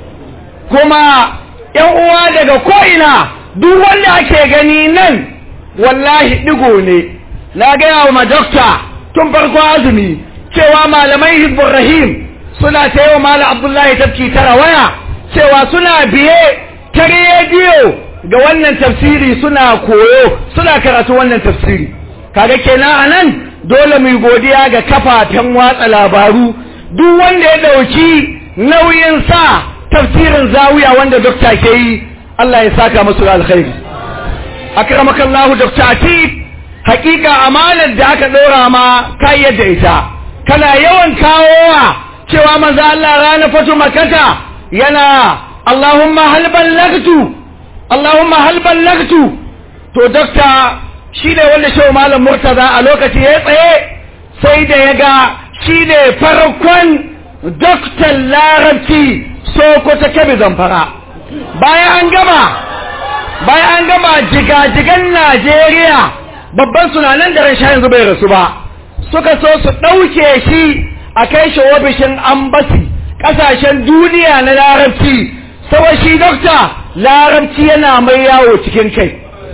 kuma yan uwa daga ko'ina duk wanda ake gani nan wallahi digo ne na gaya wa madokta tun farko azumi cewa malamai hizbun rahim suna ta yi wa malam abdullahi tafki tara waya cewa suna biye ta rediyo ga wannan tafsiri suna koyo suna karatu wannan tafsiri kaga kenan a nan dole mu godiya ga kafafen watsa labaru duk wanda ya dauki nauyin sa tafsirin zawiya wanda dokta ke yi Allah ya saka musu alkhairi akramakallahu dokta atik hakika amanar da aka dora ma kai yadda ita kana yawan kawowa cewa manzo Allah rana fatu makata yana Allahumma hal ballagtu Allahumma hal ballagtu to dokta shi ne wanda shehu malam murtaza a lokaci ya tsaye sai da ya ga shi ne farkon doktan larabci sokoto kebe zamfara bayan an gama bayan an gama jigajigan najeriya babban sunanan da rasha yanzu bai rasu ba suka so su ɗauke shi a kai shi ofishin ambasi ƙasashen duniya na larabci saboda shi dokta larabci yana mai yawo cikin kai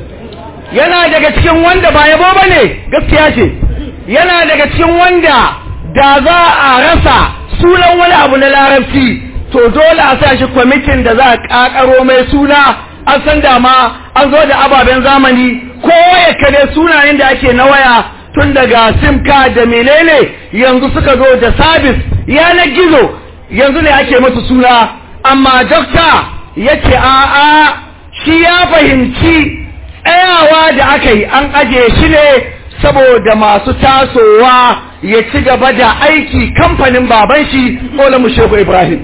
yana daga cikin wanda ba yabo ba ne gaskiya ce yana daga cikin wanda da za a rasa sunan wani abu na larabci to dole a sa shi kwamitin da za a kakaro mai suna an san dama an zo da ababen zamani ko ya kare sunayen da ake na waya tun daga simka da menene yanzu suka zo da sabis yanar gizo yanzu ne ake masu suna amma dokta ya ce a'a shi ya fahimci tsayawa da aka yi an ajiye shi ne saboda masu tasowa ya ci gaba da aiki kamfanin baban shi mu shehu ibrahim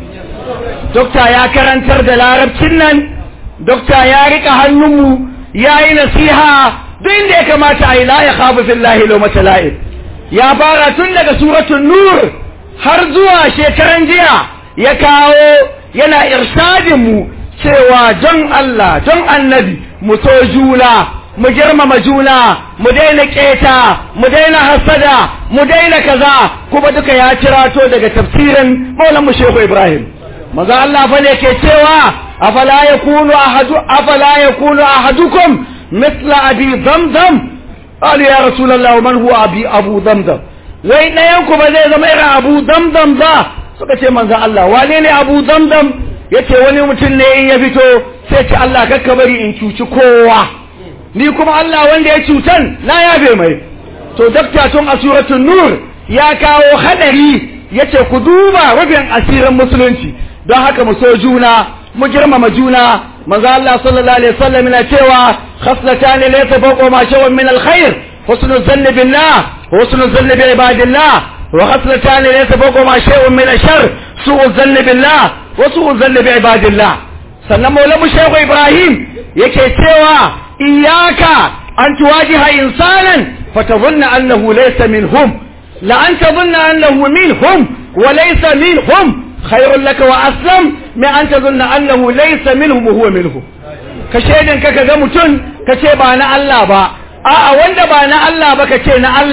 dokta ya karantar da larabcin nan dokta ya rika hannunmu ya yi nasiha duk inda ya kamata a yi la ya khafu fillahi lo matala'ib ya fara tun daga suratun nur har zuwa shekaran jiya ya kawo yana irshadin mu cewa don Allah don annabi mu so juna mu girmama juna mu daina keta mu daina hasada mu daina kaza kuma duka ya cirato daga tafsirin maulan mu shehu ibrahim maza Allah fa ne ke cewa afala yakunu ahadu afala yakunu ahadukum mithla abi zamzam qala ya rasulullah man huwa abi abu zamzam wai ɗayan ku ba zai zama irin abu zamzam ba suka ce manzo Allah wane ne abu zamzam yace wani mutum ne in ya fito sai ce Allah kakka bari in cuci kowa ni kuma Allah wanda ya cutan na yabe mai to dakta tun a suratul nur ya kawo hadari yace ku duba rubin asirin musulunci don haka mu so juna mu girmama juna manzo Allah sallallahu alaihi wasallam yana cewa khaslatani laysa fawqa ma shawun min alkhair husnul zanni billah husnul zanni bi ibadillah wa khaslatani laysa fawqa ma shay'un min ashar su'u zanni billah wa su'u zanni bi ibadillah sannan maulamu shehu ibrahim yake cewa iyaka an tuwajiha insanan fatadhunna annahu laysa minhum la an tadhunna annahu minhum wa laysa minhum khairun laka wa aslam min an tadhunna annahu laysa minhum wa huwa minhum ka shedin ka ga mutum ka ce ba na Allah ba a'a wanda ba na Allah ba ka ce na Allah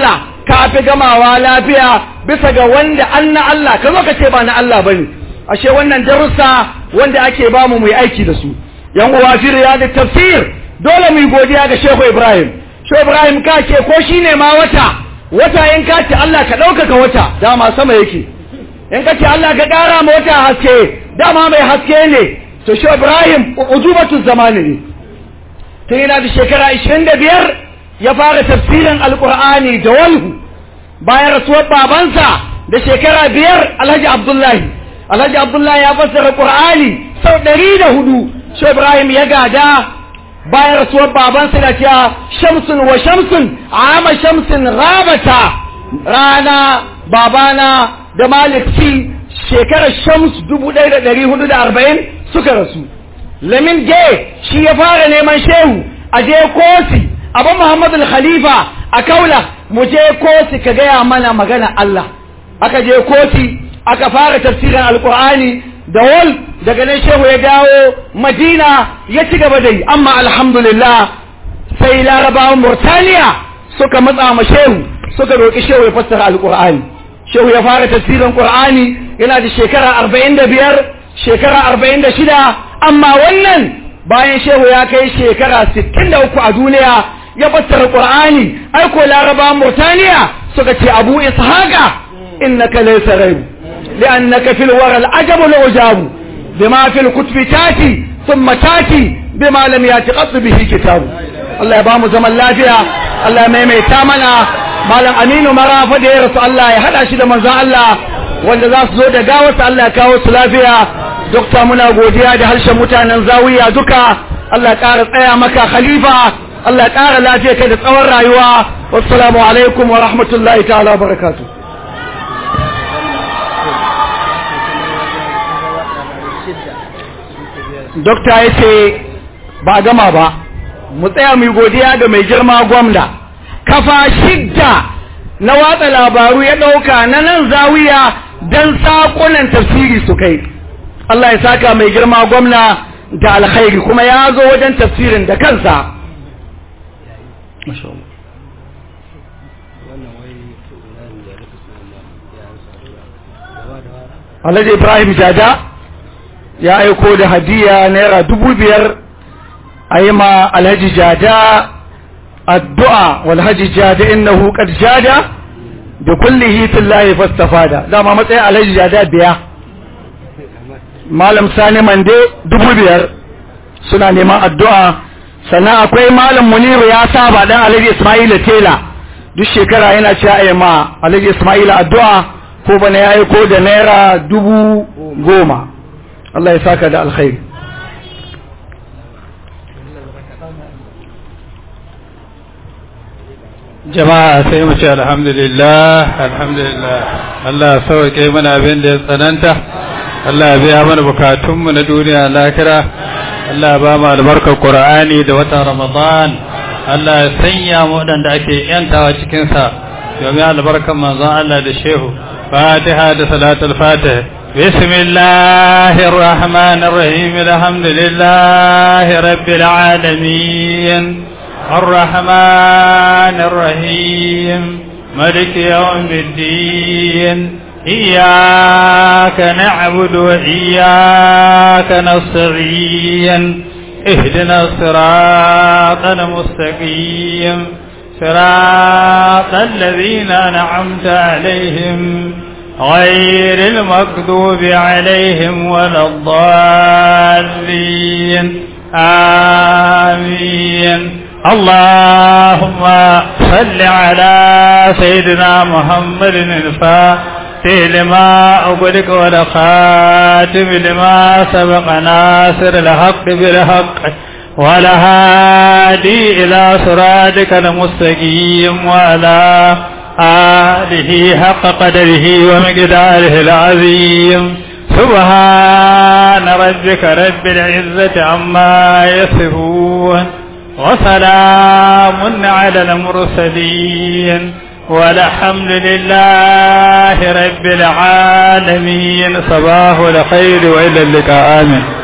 ka fi gamawa lafiya bisa ga wanda an na Allah ka zo ka ce ba na Allah bane ashe wannan darussa wanda ake ba mu mu yi aiki da su yan uwa fi riyadit tafsir dole mu yi godiya ga Shehu Ibrahim Shehu Ibrahim ka ce ko shine ma wata wata in ka ce Allah ka ɗaukaka wata dama sama yake in ka ce Allah ka ƙara ma wata haske dama mai haske ne to Shehu Ibrahim ujubatu zamani ne tun yana da shekara 25 ya fara tafsirin alkur'ani da walhu bayan rasuwar babansa da shekara biyar alhaji abdullahi alhaji abdullahi ya fassara qur'ani sau ɗari da hudu shi ibrahim ya gada bayan rasuwar babansa da cewa shamsun wa shamsun ama shamsun rabata rana babana da malik ci shekarar shams dubu ɗaya da ɗari hudu da arba'in suka rasu lamin ge shi ya fara neman shehu a je kosi abu muhammadu khalifa a kaula mu je kosi ka gaya mana magana Allah aka je kosi aka fara tafsirin alkur'ani da wal daga nan shehu ya dawo madina ya ci gaba da yi amma alhamdulillah sai larabawan murtaniya suka matsa ma shehu suka roƙi shehu ya fassara alkur'ani shehu ya fara tafsirin qur'ani yana da shekara arba'in da biyar shekara arba'in da shida amma wannan bayan shehu ya kai shekara sittin da uku a duniya ya fassara qur'ani ai ko laraba murtaniya suka ce abu ishaqa innaka laysa rayb li'annaka fil wara al-ajab al-ujab bima fil kutubi tati thumma tati bima lam yati qat bihi kitab Allah ya ba mu zaman lafiya Allah ya maimaita mana malam Aminu Marafa da ya rasu Allah ya hada shi da manzon Allah wanda za su zo da gawarsa Allah ya kawo su lafiya dokta muna godiya da harshen mutanen zawiya duka Allah ya ƙara tsaya maka khalifa Allah ya ƙara lafiya kai da tsawon rayuwa wassalamu alaikum wa rahmatullahi ta'ala wa barakatuh dokta ya ce ba gama ba mu tsaya mu godiya ga mai girma gwamna kafa shidda na watsa labaru ya ɗauka na nan zawiya don saƙunan tafsiri su kai Allah ya saka mai girma gwamna da alkhairi kuma ya zo wajen tafsirin da kansa Alhaji Ibrahim Jada ya aiko da hadiya naira dubu biyar a yi ma Alhaji Jada addu'a walhaji Jada innahu qad jada da kullihi fillahi fastafada dama matsayin Alhaji Jada biya malam sani mande dubu biyar suna neman addu'a sannan akwai malam muniru ya saba dan alhaji ismaila tela duk shekara yana ci a ma alhaji ismaila addu'a ko bana ya ko da naira dubu goma Allah ya saka da alkhairi jama'a sai mu ce alhamdulillah alhamdulillah Allah sauke mana abin da ya tsananta Allah ya biya mana bukatunmu na duniya lakira Allah ya ba mu albarkar Qur'ani da watan Ramadan Allah ya sanya mu wadanda ake yantawa cikin sa domin albarkar manzon Allah da shehu Fatiha da salatul Fatih بسم الله الرحمن الرحيم الحمد لله رب العالمين الرحمن الرحيم ملك يوم الدين إياك نعبد وإياك نستعين اهدنا الصراط المستقيم صراط الذين أنعمت عليهم غير المكذوب عليهم ولا الضالين آمين اللهم صل على سيدنا محمد الفاتح لما أغلق والخاتم لما سبق ناصر الحق بالحق والهادي إلى صراطك المستقيم وعلى آله حق قدره ومقداره العظيم سبحان ربك رب العزة عما يصفون وسلام على المرسلين والحمد لله رب العالمين صباح الخير وإلى اللقاء آمين